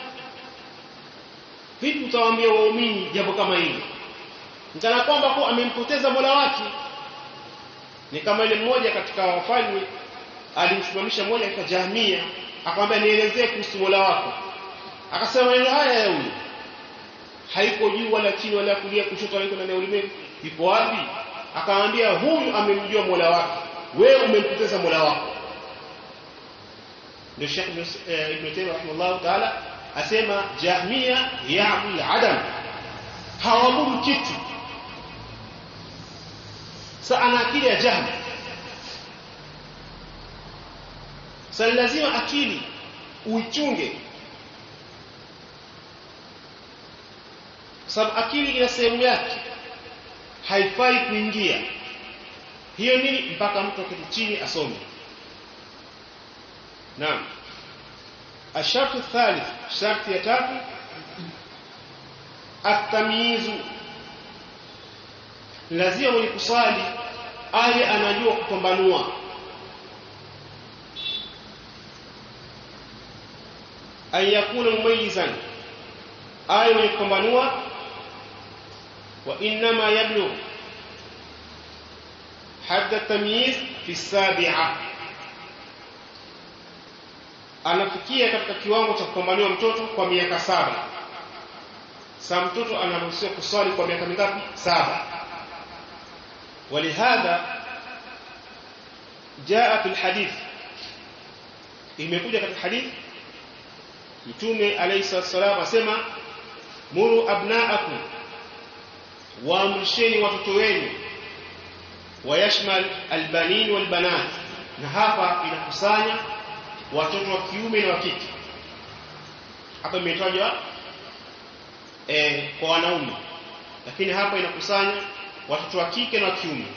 vipi utawaambia waumini jambo kama hili mtana kwamba kwa amempoteza Mola wake ni kama ile mmoja katika wafalme alimsimamisha mmoja katika jahmia akamwambia nielezee kuhusu Mola wako akasema maneno haya ya huyu haiko juu wala chini wala kulia kushoto wala ndani ya ulimwengu ipo wapi akamwambia huyu amemjua Mola wake wewe umempoteza Mola wako ndio Sheikh Ibn Taymiyyah rahimahullah ta'ala asema jahmia ya'bul adam hawaabudu kitu sa ana akili ya jahmi sa lazima akili uichunge sababu akili ina sehemu yake haifai kuingia hiyo nini mpaka mtu aketi chini asome naam الشرط الثالث شرط يتاتو التمييز lazima mwenye kusali awe anajua kupambanua an yakuna mumayizan awe mwenye kupambanua wa innama yablugh hadda tamyiz fi sabi'a anafikia katika kiwango cha kupambanua mtoto kwa miaka saba sa mtoto anaruhusiwa kuswali kwa miaka mingapi saba ولهذا جاء في الحديث imekuja katika hadith mtume alayhi salatu asema muru abnaakum waamrisheni watoto wenu wayashmal albanin walbanat na hapa inakusanya watoto wa kiume na wa kike hapa imetajwa eh, kwa wanaume lakini hapa inakusanya watoto wa kike na wa kiume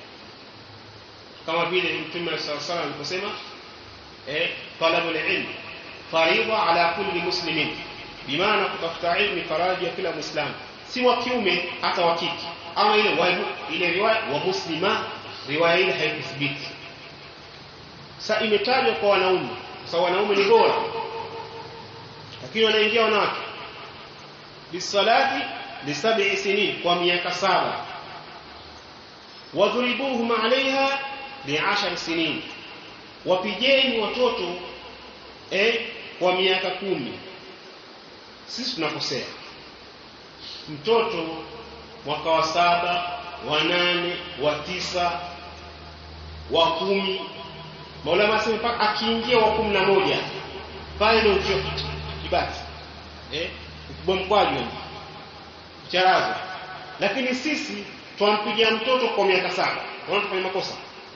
kama vile mtume sallallahu alayhi aliposema eh talabul ilm faridha ala kulli muslimin bimaana kutafuta ilmu ni faraji ya kila muislamu si wa kiume hata wa kike ama ile wa, ile riwaya wa muslima riwaya ile haikuthibiti sa imetajwa kwa wanaume kwa sababu wanaume ni bora lakini wanaingia wanawake bisalati lisab'i sinin kwa miaka saba wadhuribuhum alaiha bi'ashar sinin wapigeni watoto eh, kwa miaka kumi sisi tunakosea mtoto mwaka wa saba wa nane wa tisa wa kumi maulama asema mpaka akiingia wa kumi na moja pale ndio ukio kibati eh, ukubwa mkwaju charazo lakini sisi twampigia mtoto kwa miaka saba unaona tufanya makosa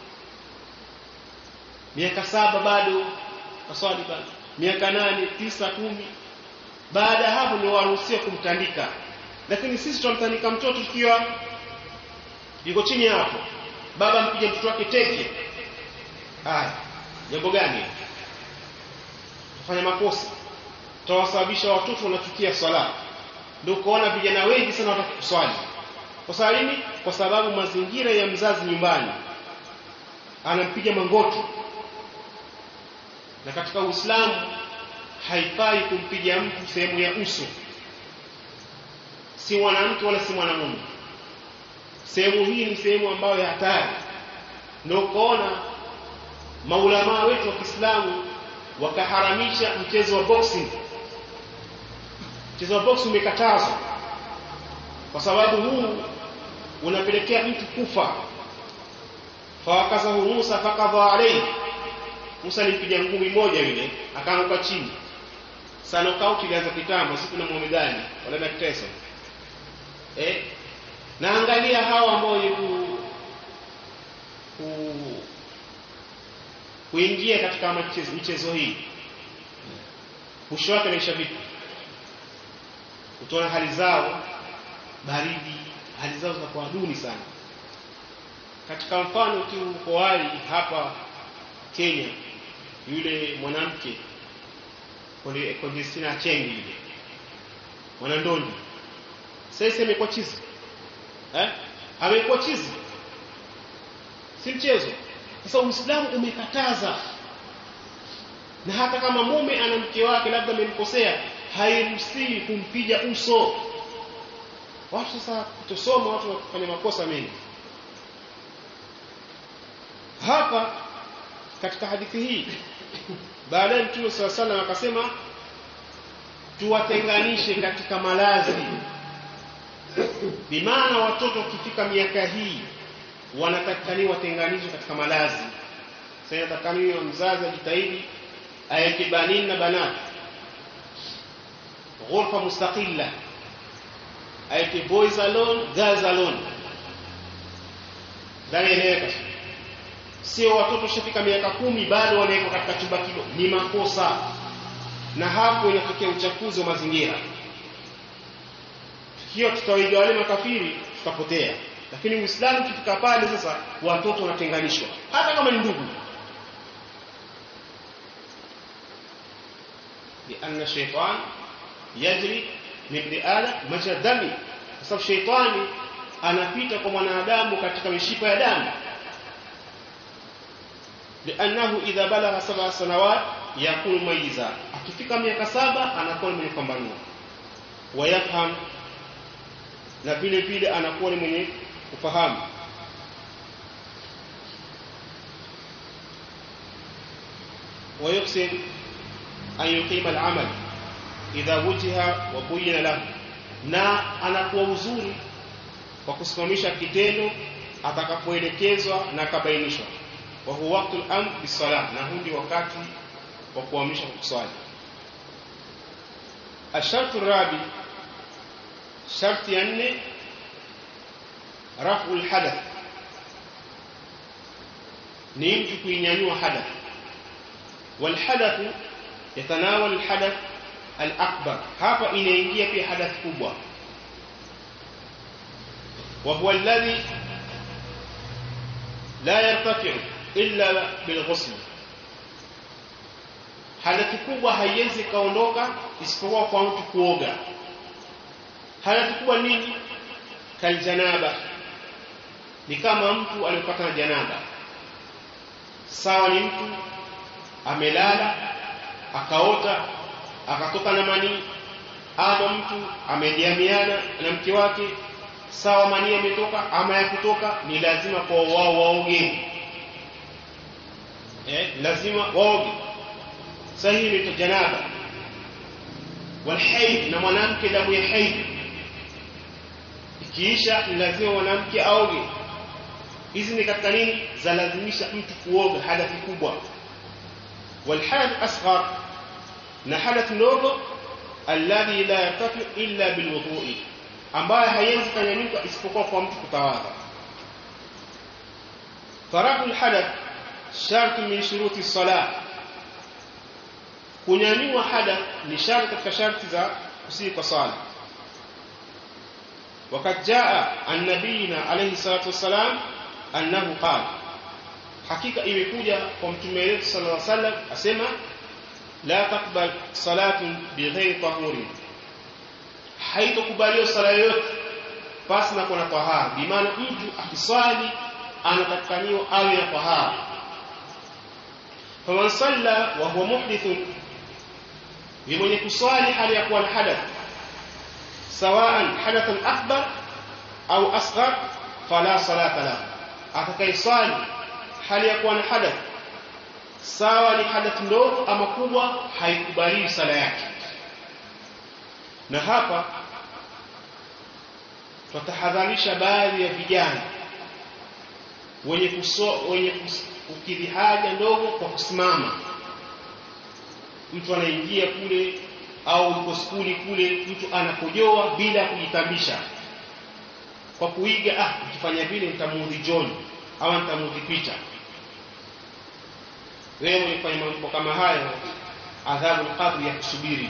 miaka saba bado kaswali bado miaka nane tisa kumi baada ya hapo ni waruhusiwa kumtandika lakini sisi tunamtandika mtoto tukiwa yuko chini hapo baba mpige mtoto wake teke haya jambo gani tufanya makosa tutawasababisha watoto wanachukia swala ndio ukaona vijana wengi sana wataki kuswali kwa sababu nini kwa sababu mazingira ya mzazi nyumbani anampiga mangoto na katika Uislamu haifai kumpiga mtu sehemu ya uso si mwanamke wala si mwanamume sehemu hii ni sehemu ambayo ya hatari ndio ukaona maulamaa wetu wa Kiislamu wakaharamisha mchezo wa boxing mchezo wa boxing umekatazwa kwa sababu huu unapelekea mtu kufa fawakazahu Musa fakadha alayhi Musa alimpiga ngumi moja yule akaanguka chini sana knockout ilianza kitambo siku na Muhammad Ali wala Mike Tyson eh na angalia hawa ambao ku, ku kuingia katika michezo, michezo hii mwisho wake naisha vipi utaona hali zao baridi hali zao zinakuwa duni sana katika mfano tu uko hali hapa Kenya yule mwanamke Conjestina Chengi yule mwanandondi sasa imekuwa chizi eh amekuwa chizi si mchezo sasa Uislamu umekataza na hata kama mume ana mke wake labda amemkosea hairuhusiwi kumpiga uso watu sasa kutosoma watu wakifanya makosa mengi hapa katika hadithi hii baadaye mtume swalla sallam akasema tuwatenganishe katika malazi bimaana watoto wakifika miaka hii wanatakikaniwa watenganishwe katika malazi sasa inatakikaniwa mzazi ajitahidi aweke banini na banati ghurfa mustaqilla aweke boys alone girls alone dhanieleweka sio watoto shafika miaka kumi bado wanawekwa katika chumba kilo ni makosa na hapo inatokea uchafuzi wa mazingira hiyo tutawaiga wale makafiri tutapotea lakini uislamu ukifika pale sasa watoto wanatenganishwa hata kama ni ndugu lianna shaitan yajri min biala maja dami kwa sababu shaitani anapita kwa mwanadamu katika mishipa ya damu لأنه إذا بلغ سبع سنوات yakunu mayiza akifika miaka saba anakuwa ni mwenye kupambanua wayafham na vile vile anakuwa ni mwenye kufahamu ويقسم أن يقيم العمل إذا وجه وبين له na anakuwa uzuri kwa kusimamisha kitendo atakapoelekezwa na akabainishwa wa huwa waqtul amr bisalah na hundi wakati wa kuamrisha kuswali ashartu rabi sharti ya nne rafu lhadath ni mtu kuinyanyua hadath والحدث يتناول الحدث الأكبر hapa inaingia pia hadath kubwa وهو الذي لا يرتفع إلا بالغسل hadathi kubwa haiwezi kaondoka isipokuwa kwa mtu kuoga hadathi kubwa nini kaljanaba ni kama mtu aliyopata na janaba sawa ni mtu amelala akaota akatoka na manii ama mtu amejamiana na mke wake sawa manii ametoka ama ya kutoka ni lazima kwa wao waoge eh, lazima waoge sahihi ni janaba walhaid na mwanamke damu ya haid ikiisha ni lazima mwanamke aoge hizi ni katika nini za lazimisha mtu kuoga hadathi kubwa والحدث أصغر نحدث ndogo alladhi la yartafi illa bilwudhu'i ambaye haiwezi kanyanyuka isipokuwa kwa mtu kutawadha taraku alhadath sharti min shuruti salah kunyanyua hadath ni sharti katika sharti za kusii kwa sala وقد جاء عن نبينا عليه الصلاه والسلام انه قال hakika imekuja kwa mtume wetu sallallahu alaihi wasallam asema la taqbal salatun bighairi tahurin haitokubaliwa sala yoyote pasi na kuna tahara bimaana mtu akiswali anatakaniwa awe na tahara faman salla wa huwa muhdithun ni mwenye kuswali hali ya kuwa na hadath sawaan hadathan akbar au asghar fala salata lahu atakayeswali hali ya kuwa na hadath sawa ni hadath ndogo ama kubwa haikubaliwi sala yake na hapa tutahadharisha baadhi ya vijana wenye kuso, wenye kukidhi haja ndogo kwa kusimama mtu anaingia kule au yuko skuli kule mtu anakojoa bila kujitambisha kwa kuiga ah ukifanya vile nitamuudhi John au nitamuudhi Peter wewe mwenye kufanya mambo kama hayo adhabu alqabri ya kusubiri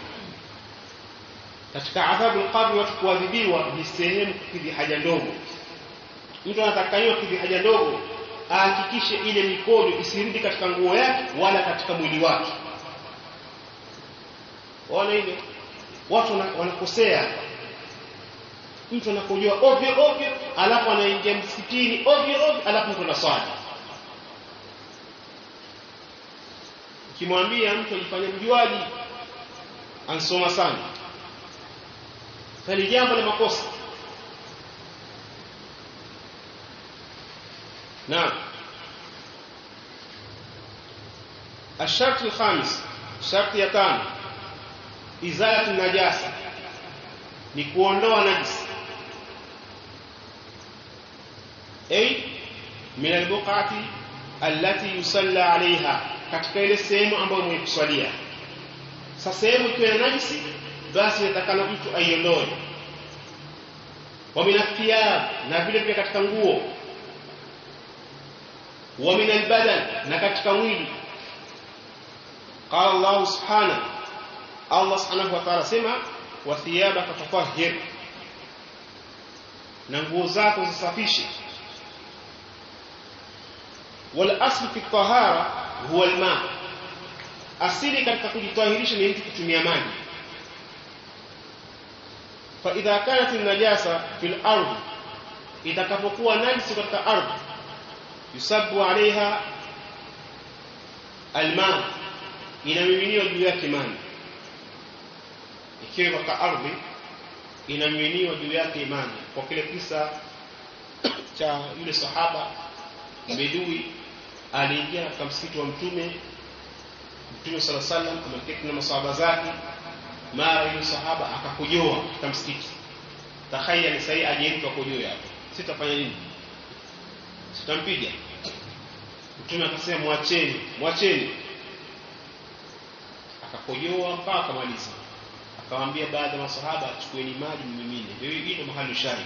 katika adhabu alqabri watu kuadhibiwa ni sehemu kukidhi haja ndogo mtu anatakaniwa kukidhi haja ndogo ahakikishe ile mikono isirudi katika nguo yake wala katika mwili wake waona hivyo watu wanakosea mtu anakojoa ovyo ovyo alafu anaingia msikitini ovyo ovyo alafu mtu anaswali ukimwambia mtu ajifanye mjuaji ansoma sana sali jambo la makosa naam الشرط الخامس شرط ya tano izalatu najasa ni kuondoa najisi ay min albuqati allati yusalla alaiha katika ile sehemu ambayo mwenye kuswalia sasa sehemu ikiwa na najisi basi inatakana mtu aiondoe wa min athiyab na vile vile katika nguo wa min albadan na katika mwili qala Allah subhanahu Allah subhanahu wa ta'ala sema wa thiyabaka fatahhir na nguo zako zisafishe wal aslu fi tahara huwa alma asili katika kujitahirisha ni mtu kutumia maji fa idha kanat an-najasa fil ardh itakapokuwa najisi katika ardhi yusabu alaiha alma inamiminiwa juu yake imani ikiwa katika ardhi inamiminiwa juu yake imani kwa kile kisa cha yule sahaba bedui aliingia katika msikiti wa mtume mtume sala sallam ameketi na masahaba zake mara yule sahaba akakojoa katika msikiti takhayali sahii ajeruka kojoa hapo sitafanya nini sitampiga mtume akasema mwacheni mwacheni akakojoa mpaka akamaliza akawaambia baadhi ya masahaba chukueni maji mmimine ndio hilo mahali shari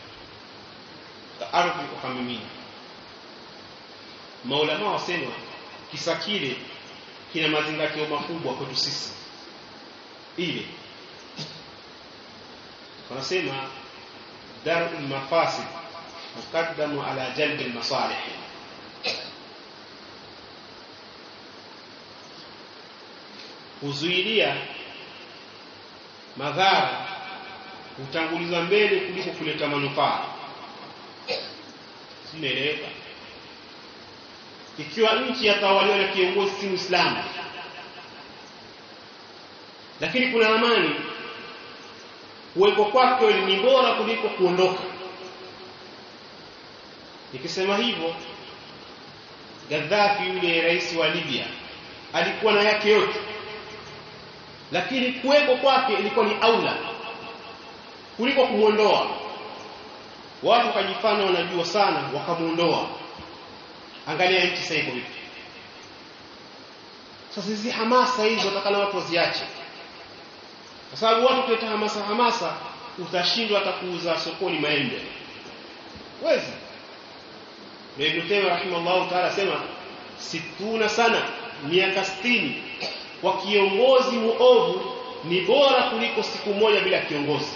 ardhi ukamimina maulama wasema kisa kile kina mazingatio makubwa kwetu sisi ile wanasema daru mafasid mukaddamu ala jalbi almasalih kuzuilia madhara hutangulizwa mbele kuliko kuleta manufaa simeeleweka ikiwa nchi yatawaliwa na kiongozi si muislamu lakini kuna amani kuwepo kwake ni bora kuliko kuondoka nikisema hivyo Gaddafi yule rais wa Libya alikuwa na yake yote lakini kuwepo kwake ilikuwa ni aula kuliko kumuondoa watu wakajifanya wanajua sana wakamuondoa angalia nchi sasa iko vipi sasa hizi hamasa hizo watakana watu waziache kwa sababu watu kuleta hamasa hamasa utashindwa hata kuuza sokoni maembe wezi ndio Ibn Taymiyyah rahimahullah ta'ala sema situna sana miaka 60 kwa kiongozi muovu ni bora kuliko siku moja bila kiongozi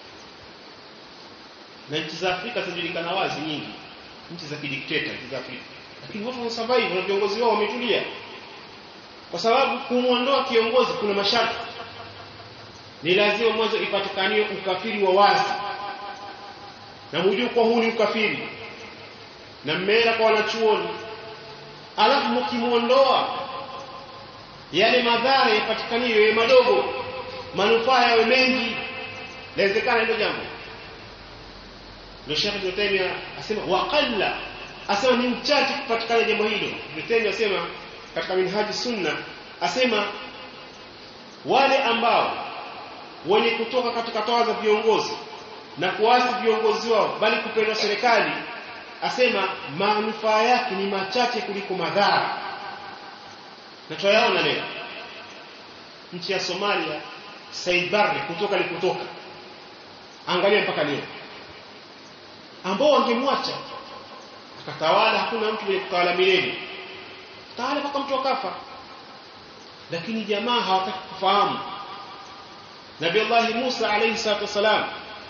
na nchi za Afrika zinajulikana wazi nyingi nchi za kidikteta nchi za Afrika lakini watu wana survive na viongozi wao wametulia kwa sababu kumwondoa kiongozi kuna masharti ni lazima mwanzo ipatikanie ukafiri wa wazi na mujue kwa huu ni ukafiri na mmeenda kwa wanachuoni alafu mkimuondoa yale madhara yapatikanie yawe madogo manufaa yawe mengi inawezekana hilo jambo ndio Sheikh Ibn Taymiyyah asema waqalla asema ni mchache kupatikana jambo hilo Ibn Taymiyyah asema katika minhaji sunna asema wale ambao wenye kutoka katika toa za viongozi na kuasi viongozi wao bali kupendwa serikali asema manufaa yake ni machache kuliko madhara na tuyaona leo nchi ya Somalia Said Barre kutoka alikotoka angalia mpaka leo ambao wangemwacha akatawala hakuna mtu mwenye kutawala milele tawala mpaka mtu akafa lakini jamaa hawataki kufahamu Nabii Allah Musa alayhi salatu wasalam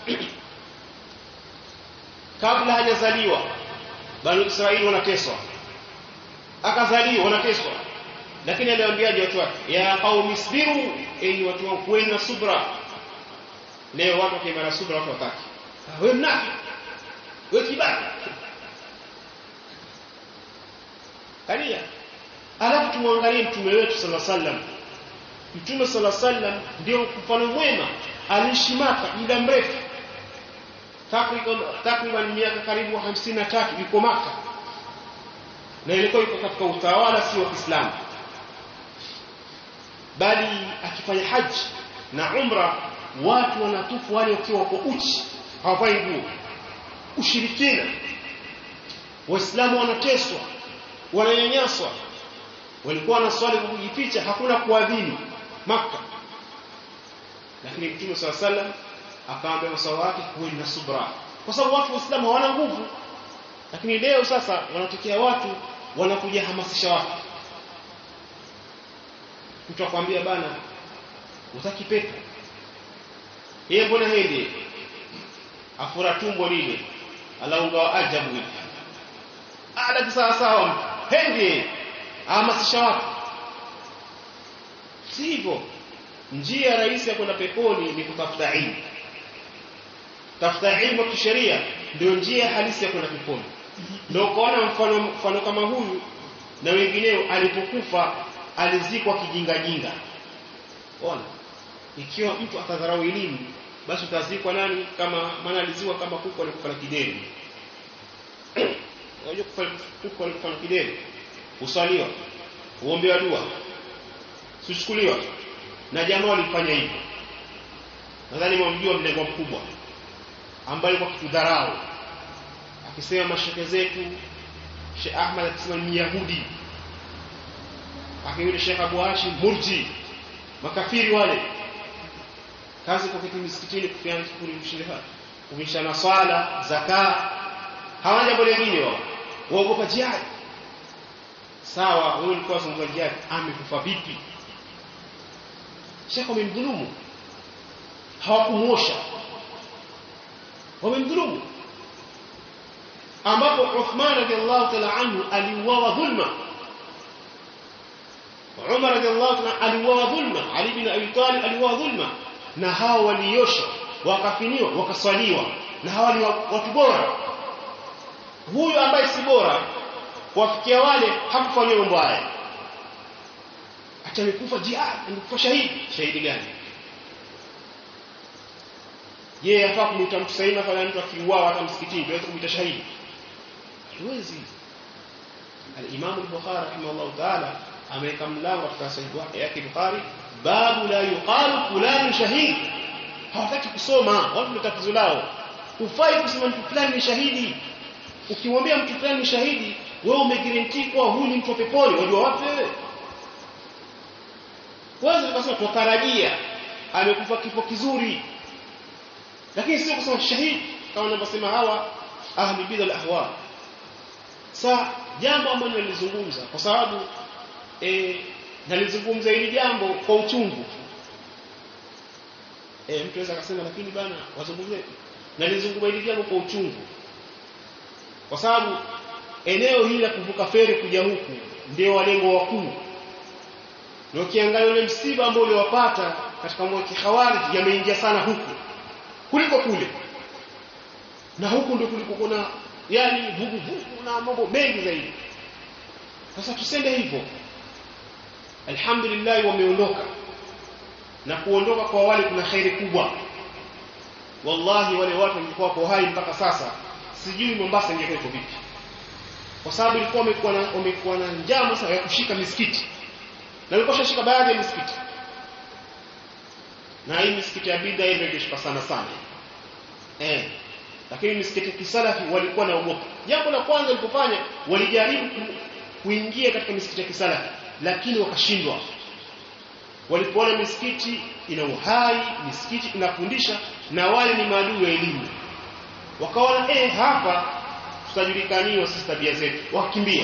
kabla hajazaliwa bani Israeli wanateswa akazaliwa wanateswa lakini aliwaambiaje watu wake ya qaumi isbiru enyi watu wangu kuweni na subra leo watu wakiwa na subra watu wataki wewe mnafiki wewe kibaki kalia alafu tumwangalie mtume wetu sallallahu alaihi wasallam mtume sallallahu alaihi wasallam ndio mfano mwema aliishi Maka muda mrefu takriban takriban miaka karibu 53 yuko Maka na ilikuwa yuko katika utawala si wa Kiislamu bali akifanya haji na umra watu wanatufu wale wakiwa wako uchi hawavai nguo ushirikina waislamu wanateswa wananyanyaswa walikuwa na swali kwa kujificha hakuna kuadhini maka lakini mtume swalla sallam akaambia maswahaba wake kuweni na subra kwa sababu watu waislamu hawana nguvu lakini leo sasa wanatokea watu wanakuja hamasisha watu mtu akwambia bana utaki pepo yeye mbona hende afura tumbo lile alaunga ajabu hivi ada sawa sawa hende ahamasisha watu si hivyo njia rahisi ya kwenda peponi ni kutafuta ilmu tafuta ilmu ya kisheria ndio njia halisi ya kwenda peponi ndio ukaona mfano mfano kama huyu na wengineo alipokufa alizikwa kijinga jinga ona ikiwa mtu atadharau elimu basi utazikwa nani kama maana alizikwa kama kuku alikufa na kideri unajua kuku alikufa na kideri usaliwa uombewa dua sichukuliwa na jamaa walifanya hivyo nadhani mwamjua mlengo mkubwa ambaye kwa kitudharau akisema mashehe zetu Sheikh Ahmad akisema ni Yahudi akiyule Sheikh Abu Hashim murji makafiri wale kazi kwa kitu misikitini kufiana kulimshirika kumishana swala zaka hawana jambo lingine wao waogopa jihad sawa wewe ulikuwa unazungumza jihad amekufa vipi Sheikh wamemdhulumu hawakumuosha wamemdhulumu ambapo Uthman radhiallahu ta'ala anhu aliuawa dhulma Umar radhiallahu ta'ala aliuawa dhulma Ali bin Abi Talib aliuawa dhulma na hao waliosha wakafiniwa wakaswaliwa na hawa ni watu bora huyu ambaye si bora kuwafikia wale hakufanywa mambo haya hata amekufa jihad amekufa shahidi shahidi gani je yafaa kumuita mtu sahihi fanya mtu akiuawa hata msikitini tuweze kumuita shahidi huwezi al-Imam al-Bukhari rahimahullah ta'ala ameweka mlango katika sahihi yake Bukhari babu la yuqalu fulani shahid hawataki kusoma watu ndio tatizo lao hufai kusema mtu fulani ni shahidi ukimwambia mtu fulani ni shahidi wewe umegarantii kuwa huyu ni mtu wa peponi wajua wapi wewe kwanza tukasema tutarajia amekufa kifo kizuri lakini sio kusema shahidi kama wanavyosema hawa ahli bid'a ahwa sa jambo ambalo nilizungumza kwa sababu eh nalizungumza hili jambo kwa uchungu eh mtu anaweza akasema lakini bana wazungumzie nalizungumza hili jambo kwa uchungu kwa sababu eneo hili la kuvuka feri kuja huku ndio walengo wakuu na ukiangalia ule msiba ambao uliwapata katika mwaka khawarij yameingia sana huku kuliko kule na huku ndio kuliko kuna yani vugu vugu na mambo mengi zaidi sasa tusende hivyo alhamdulillah wameondoka na kuondoka kwa wale kuna khairi kubwa wallahi wale watu walikuwa kwa hai mpaka sasa sijui Mombasa ingekuwa iko vipi kwa sababu ilikuwa wamekuwa na wamekuwa na njama sana ya kushika misikiti na walikuwa shika baadhi ya misikiti na hii misikiti ya bid'a ile ingeshika sana sana eh lakini misikiti ya kisalafi walikuwa na ugopa jambo la kwanza walipofanya walijaribu kuingia katika misikiti ya kisalafi lakini wakashindwa walipoona misikiti ina uhai misikiti inafundisha na wale ni maadui wa elimu wakaona eh hapa tutajulikaniwa sisi tabia zetu wakimbia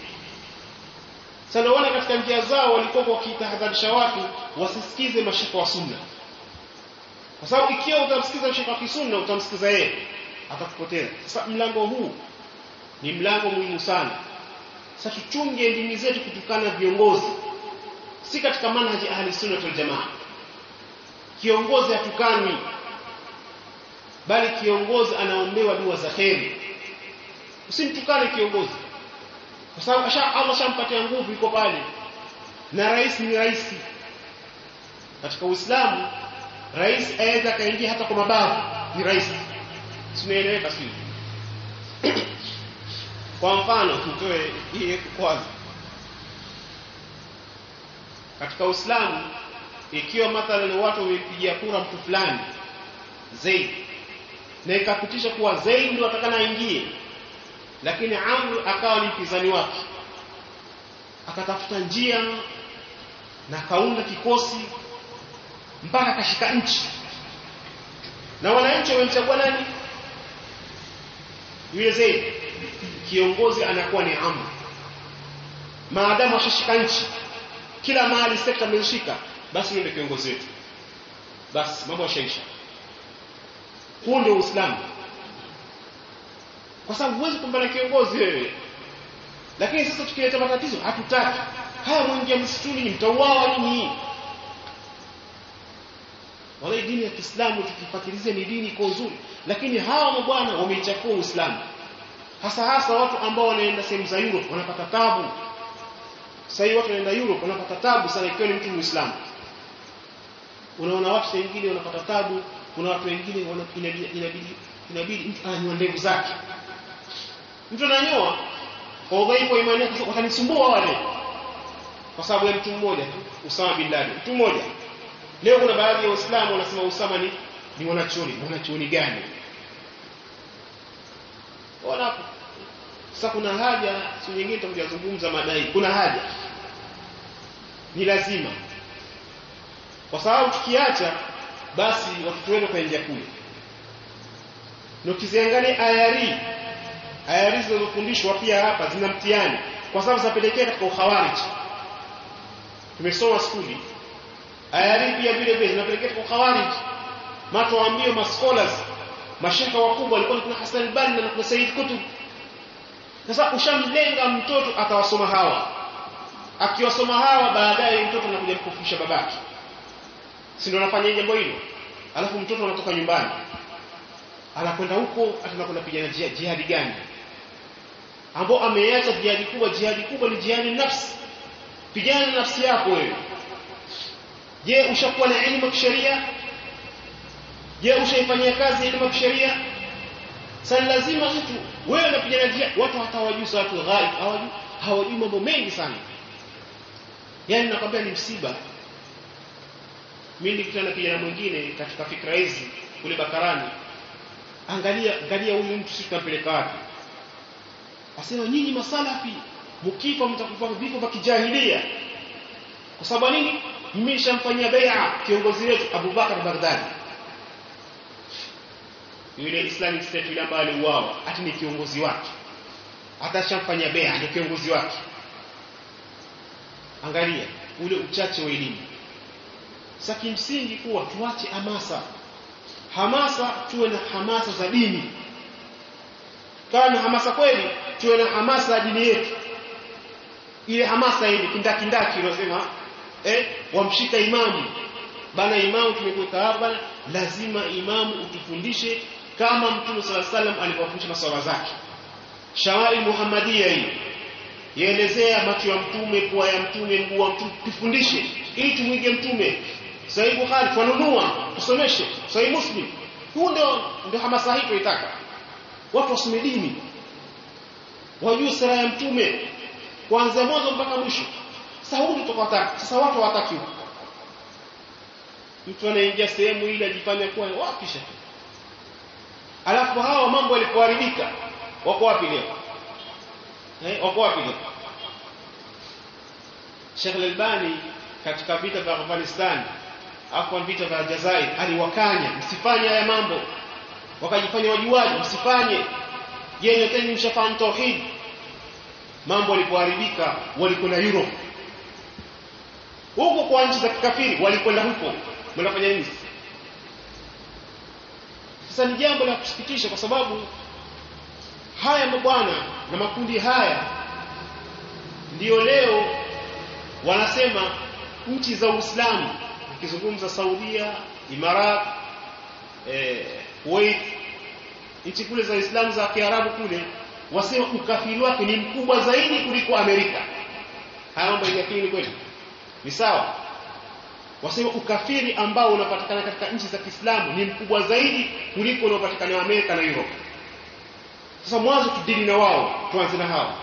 sana wana katika njia zao walikuwa wakitahadharisha watu wasisikize mashaka wa sunna kwa sababu ikiwa utamsikiza mshaka wa kisunna utamsikiza yeye atakupoteza sasa mlango huu ni mlango muhimu sana sasa tuchunge ndimi zetu kutokana na viongozi si katika manhaji ahli sunna wal jamaa kiongozi hatukani bali kiongozi anaombewa dua za kheri usimtukane kiongozi kwa sababu asha Allah shampatia nguvu iko pale na rais ni rais katika Uislamu rais aweza kaingia hata kwa mabavu ni rais sinaeleweka sio kwa mfano tutoe hii kwanza katika Uislamu ikiwa mathalan watu wamepigia kura mtu fulani Zaid na ikapitisha kuwa Zaid ndio atakana aingie lakini Amr akawa ni mpinzani wake akatafuta njia na kaunda kikosi mpaka akashika nchi na wananchi wamemchagua nani yule Zaid kiongozi anakuwa ni Amr maadamu ashashika nchi kila mahali sekta ameshika basi yule kiongozi wetu basi mambo yashaisha huu ndio Uislamu kwa sababu huwezi kumbana kiongozi wewe lakini sasa tukileta matatizo hatutaki haya mwingia msituni ni mtauawa nini wala dini ya Kiislamu tukifuatilia ni dini iko nzuri lakini hawa mabwana wameichafua Uislamu hasa hasa watu ambao wanaenda sehemu za Europe wanapata tabu sasa hivi watu wanaenda Europe wanapata tabu sana ikiwa ni mtu Muislamu unaona watu wengine wanapata tabu kuna watu wengine inabidi inabidi inabidi mtu ananyoa ndevu zake mtu ananyoa kwa udhaifu wa imani yake watanisumbua wale kwa sababu ya mtu mmoja tu Usama bin Laden mtu mmoja leo kuna baadhi ya waislamu wanasema Usama ni ni mwanachuoni mwanachuoni gani wanapo sasa kuna haja siku nyingine tutakuja kuzungumza madai kuna haja ni lazima kwa sababu tukiacha basi watoto wetu wataingia kule na ukiziangalia ayari ayari zinazofundishwa pia hapa zina mtihani kwa sababu zinapelekea katika ukhawarij tumesoma skuli ayari pia vile vile zinapelekea katika ukhawarij mato waambie ma scholars mashaka wakubwa walikuwa kuna Hassan Banna na kuna Said Kutub sasa ushamlenga mtoto atawasoma hawa akiwasoma hawa baadaye mtoto anakuja kukufisha babake si ndio anafanya jambo hilo alafu mtoto anatoka nyumbani anakwenda huko ataenda kwenda pigana jihadi gani ambao ameacha jihadi kubwa jihadi kubwa ni jihadi nafsi pigana nafsi yako wewe je ushakuwa na elimu ya kisheria je ushaifanyia kazi elimu ya kisheria sasa lazima mtu wewe unapigana jihadi watu hatawajui watu ghaib hawajui hawajui mambo mengi sana yani nakwambia ni msiba mimi nilikutana na kijana mwingine katika fikra hizi kule Bakarani angalia angalia huyu mtu sisi tunampeleka wapi asema nyinyi masalafi mkifa mtakufa vifo vya kijahilia kwa sababu nini mimi nishamfanyia bai'a kiongozi wetu Abu Bakar Baghdadi yule Islamic State yule ambaye aliuawa ati ni kiongozi wake hata shamfanyia bai'a ni kiongozi wake angalia ule uchache wa elimu sasa kimsingi kuwa tuache hamasa hamasa tuwe na hamasa za dini kama na hamasa kweli tuwe na hamasa ya dini yetu ile hamasa ile kindakindaki unasema eh wamshika imamu bana imamu tumekuweka hapa lazima imamu utufundishe kama mtume sala salam alivyofundisha maswala zake shawari muhammadia hii yaelezea macho ya mtume pua ya mtume mguu wa mtume tufundishe ili tumwige mtume Sahih Bukhari twanunua tusomeshe Sahih Muslim huu ndio ndio hamasa hii tunaitaka watu wasome dini wajue sera ya mtume kuanzia mwanzo mpaka mwisho sasa huu ndio tukataka sasa watu hawataki mtu anaingia sehemu ile ajifanya kuwa wapi shaka alafu hawa mambo yalipoharibika wako wapi leo eh wako wapi leo Sheikh Al-Albani katika vita vya Afghanistan hapo vita vya Jazair aliwakanya msifanye haya mambo wakajifanya wajuaji msifanye je nyoteni mshafahamu tauhid mambo yalipoharibika walikwenda Europe huko kwa nchi za kikafiri walikwenda huko mnafanya nini sasa ni jambo la kusikitisha kwa sababu haya mabwana na makundi haya ndiyo leo wanasema nchi za Uislamu ukizungumza Saudia, Imarat, eh, Kuwait, nchi kule za Uislamu za Kiarabu kule wasema ukafiri wake ni mkubwa zaidi kuliko Amerika. Haya mambo yakini kweli? Ni sawa? Wasema ukafiri ambao unapatikana katika nchi za Kiislamu ni mkubwa zaidi kuliko unaopatikana Amerika na Europe. Sasa mwanzo tudili na wao, tuanze na hao.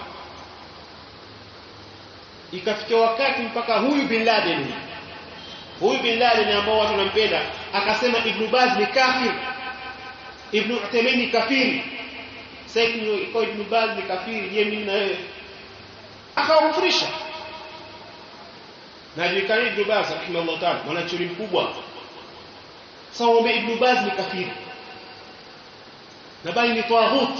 Ikafikia wakati mpaka huyu bin Laden huyu bin Laden ambao watu wanampenda akasema Ibn Baz ni kafir Ibn Uthaymeen ni kafiri sasa iko Ibn Baz ni kafiri je mimi na wewe akawafurisha na julikani Ibn Baz rahimahullah ta'ala mwanachuoni mkubwa sasa wame Ibn Baz ni kafiri na bali ni tawaghut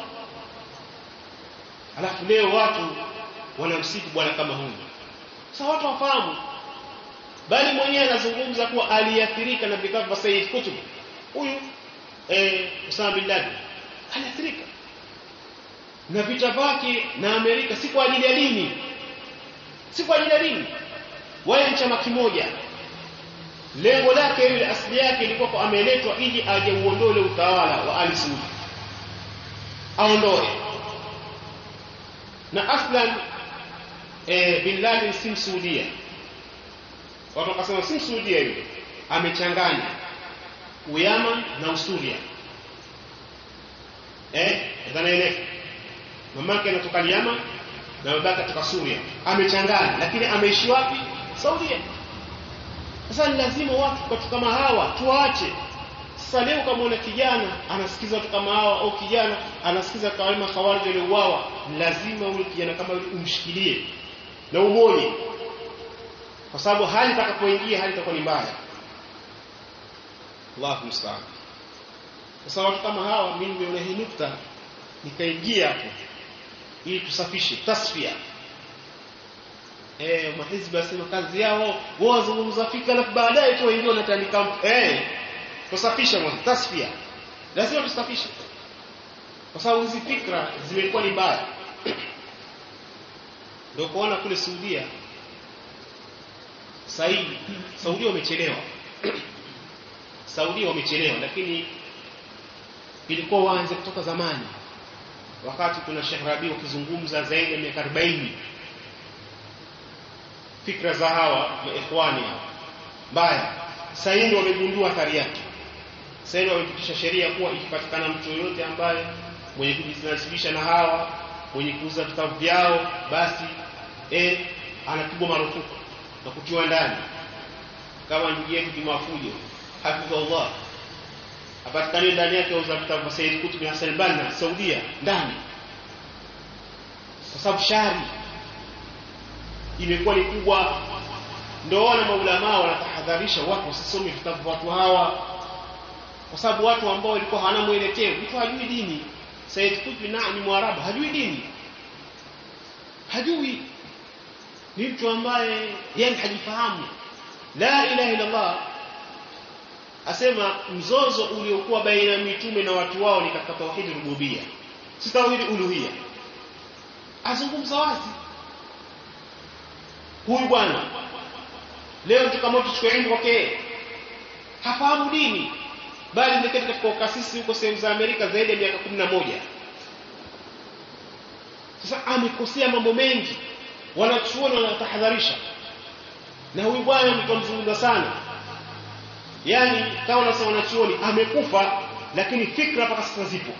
alafu leo watu wanamsifu bwana kama huyu sasa watu wafahamu bali mwenyewe anazungumza kuwa aliathirika na vitabu vya Said Kutub huyu eh Usama bin Laden aliathirika na vita vyake na Amerika si kwa ajili ya dini si kwa ajili ya dini wala chama kimoja lengo lake ile asili yake ilikuwa kwa ameletwa ili aje uondole utawala wa Ali Saud aondoe na aslan eh bin Laden si msuudia watu wakasema si msuudia yule amechanganya uyaman na usuria eh dhanaeleka mamake anatoka Yaman na babake kutoka Suria amechanganya lakini ameishi wapi Saudia sasa ni lazima watu watu kama hawa tuache sasa leo kama una kijana anasikiza watu kama hawa au kijana anasikiza kama khawarij waliouawa lazima ule kijana kama yule umshikilie na umonye kwa sababu hali itakapoingia hali itakuwa ni mbaya Allahu musta'an sasa watu kama hawa mimi nimeona hii nukta nikaingia hapo ili tusafishe tasfia eh mahizbi wasema kazi yao wao wazungumza fika alafu baadaye tu wengine wanatandika eh tusafishe mwanzo tasfia lazima tusafishe kwa sababu hizi fikra zimekuwa ni mbaya ndio kuona kule Saudia Saudi Saudi wamechelewa Saudi wamechelewa lakini ilikuwa waanze kutoka zamani wakati kuna Sheikh Rabi ukizungumza zaidi ya miaka 40 fikra za hawa maikhwani mbaya sasa hivi wamegundua athari yake sasa hivi wamepitisha sheria kuwa ikipatikana mtu yoyote ambaye mwenye kujinasibisha na hawa mwenye kuuza vitabu vyao basi eh anapigwa marufuku na kutiwa ndani kama ndugu yetu Kimafujo hafidhullah apatikane ndani yake auza vitabu vya Said Qutb Hassan Banna Saudia ndani kwa sababu shari imekuwa ni kubwa ndio wana maulama wanatahadharisha watu wasisome vitabu vya watu hawa kwa sababu watu ambao walikuwa hawana mwelekeo mtu hajui dini Said Qutb na ni mwarabu hajui dini hajui ni mtu ambaye yani hajifahamu la ilaha illa Allah asema mzozo uliokuwa baina ya mitume na watu wao ni katika tauhid rububia si tauhid uluhia azungumza wazi huyu bwana leo kama tuchukue ilmu kwake hafahamu dini bali ndiketi katika ukasisi huko sehemu za Amerika zaidi ya miaka 11 sasa amekosea mambo mengi wanachuoni wanatahadharisha na huyu bwana mtamzungumza sana yani kama unasema wanachuoni amekufa lakini fikra mpaka sasa zipo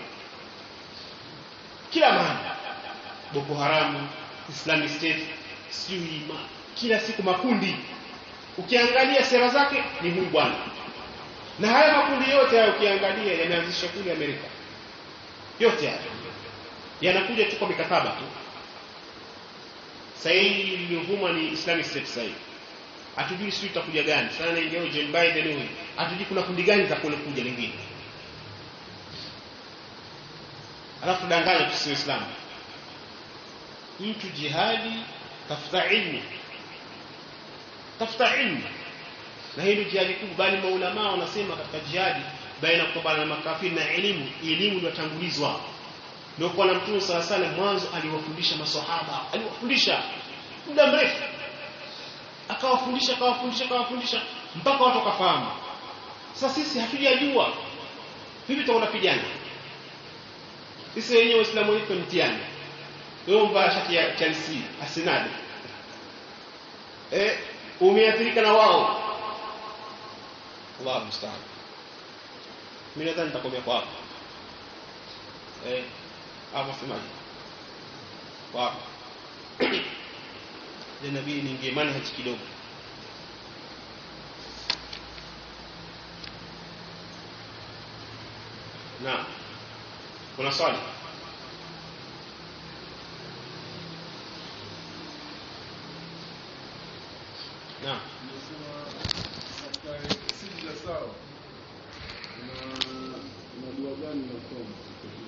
kila mahali Boko Haram Islamic State sijui kila siku makundi ukiangalia sera zake ni huyu bwana na haya makundi yote hayo ukiangalia yameanzishwa kule Amerika yote haya yanakuja tu kwa mikataba tu sasa hii iliyovuma ni Islamic State sasa hivi hatujui sisi tutakuja gani sana ingia Joe Biden huyu hatujui kuna kundi gani za kule kuja lingine alafu danganya tusiwe Islam mtu jihadi tafuta ilmu tafuta ilmu na hilo jihadi kubwa bali maulama wanasema katika jihadi baina kupambana na makafiri na elimu elimu ndio tangulizwa ndio kwa mtume sala sala mwanzo aliwafundisha maswahaba aliwafundisha muda mrefu akawafundisha akawafundisha akawafundisha mpaka watu wakafahamu sasa sisi hatujajua vipi tutakapigana sisi wenyewe waislamu wetu mtihani wewe mbaya shati ya Chelsea Arsenal eh umeathirika na wao Allah musta'an mimi nadhani nitakomea kwa hapo eh hapo semaje kwa hapo ya nabii niingie manhaj kidogo na kuna swali na Sijda sawa. Na na dua gani nasoma?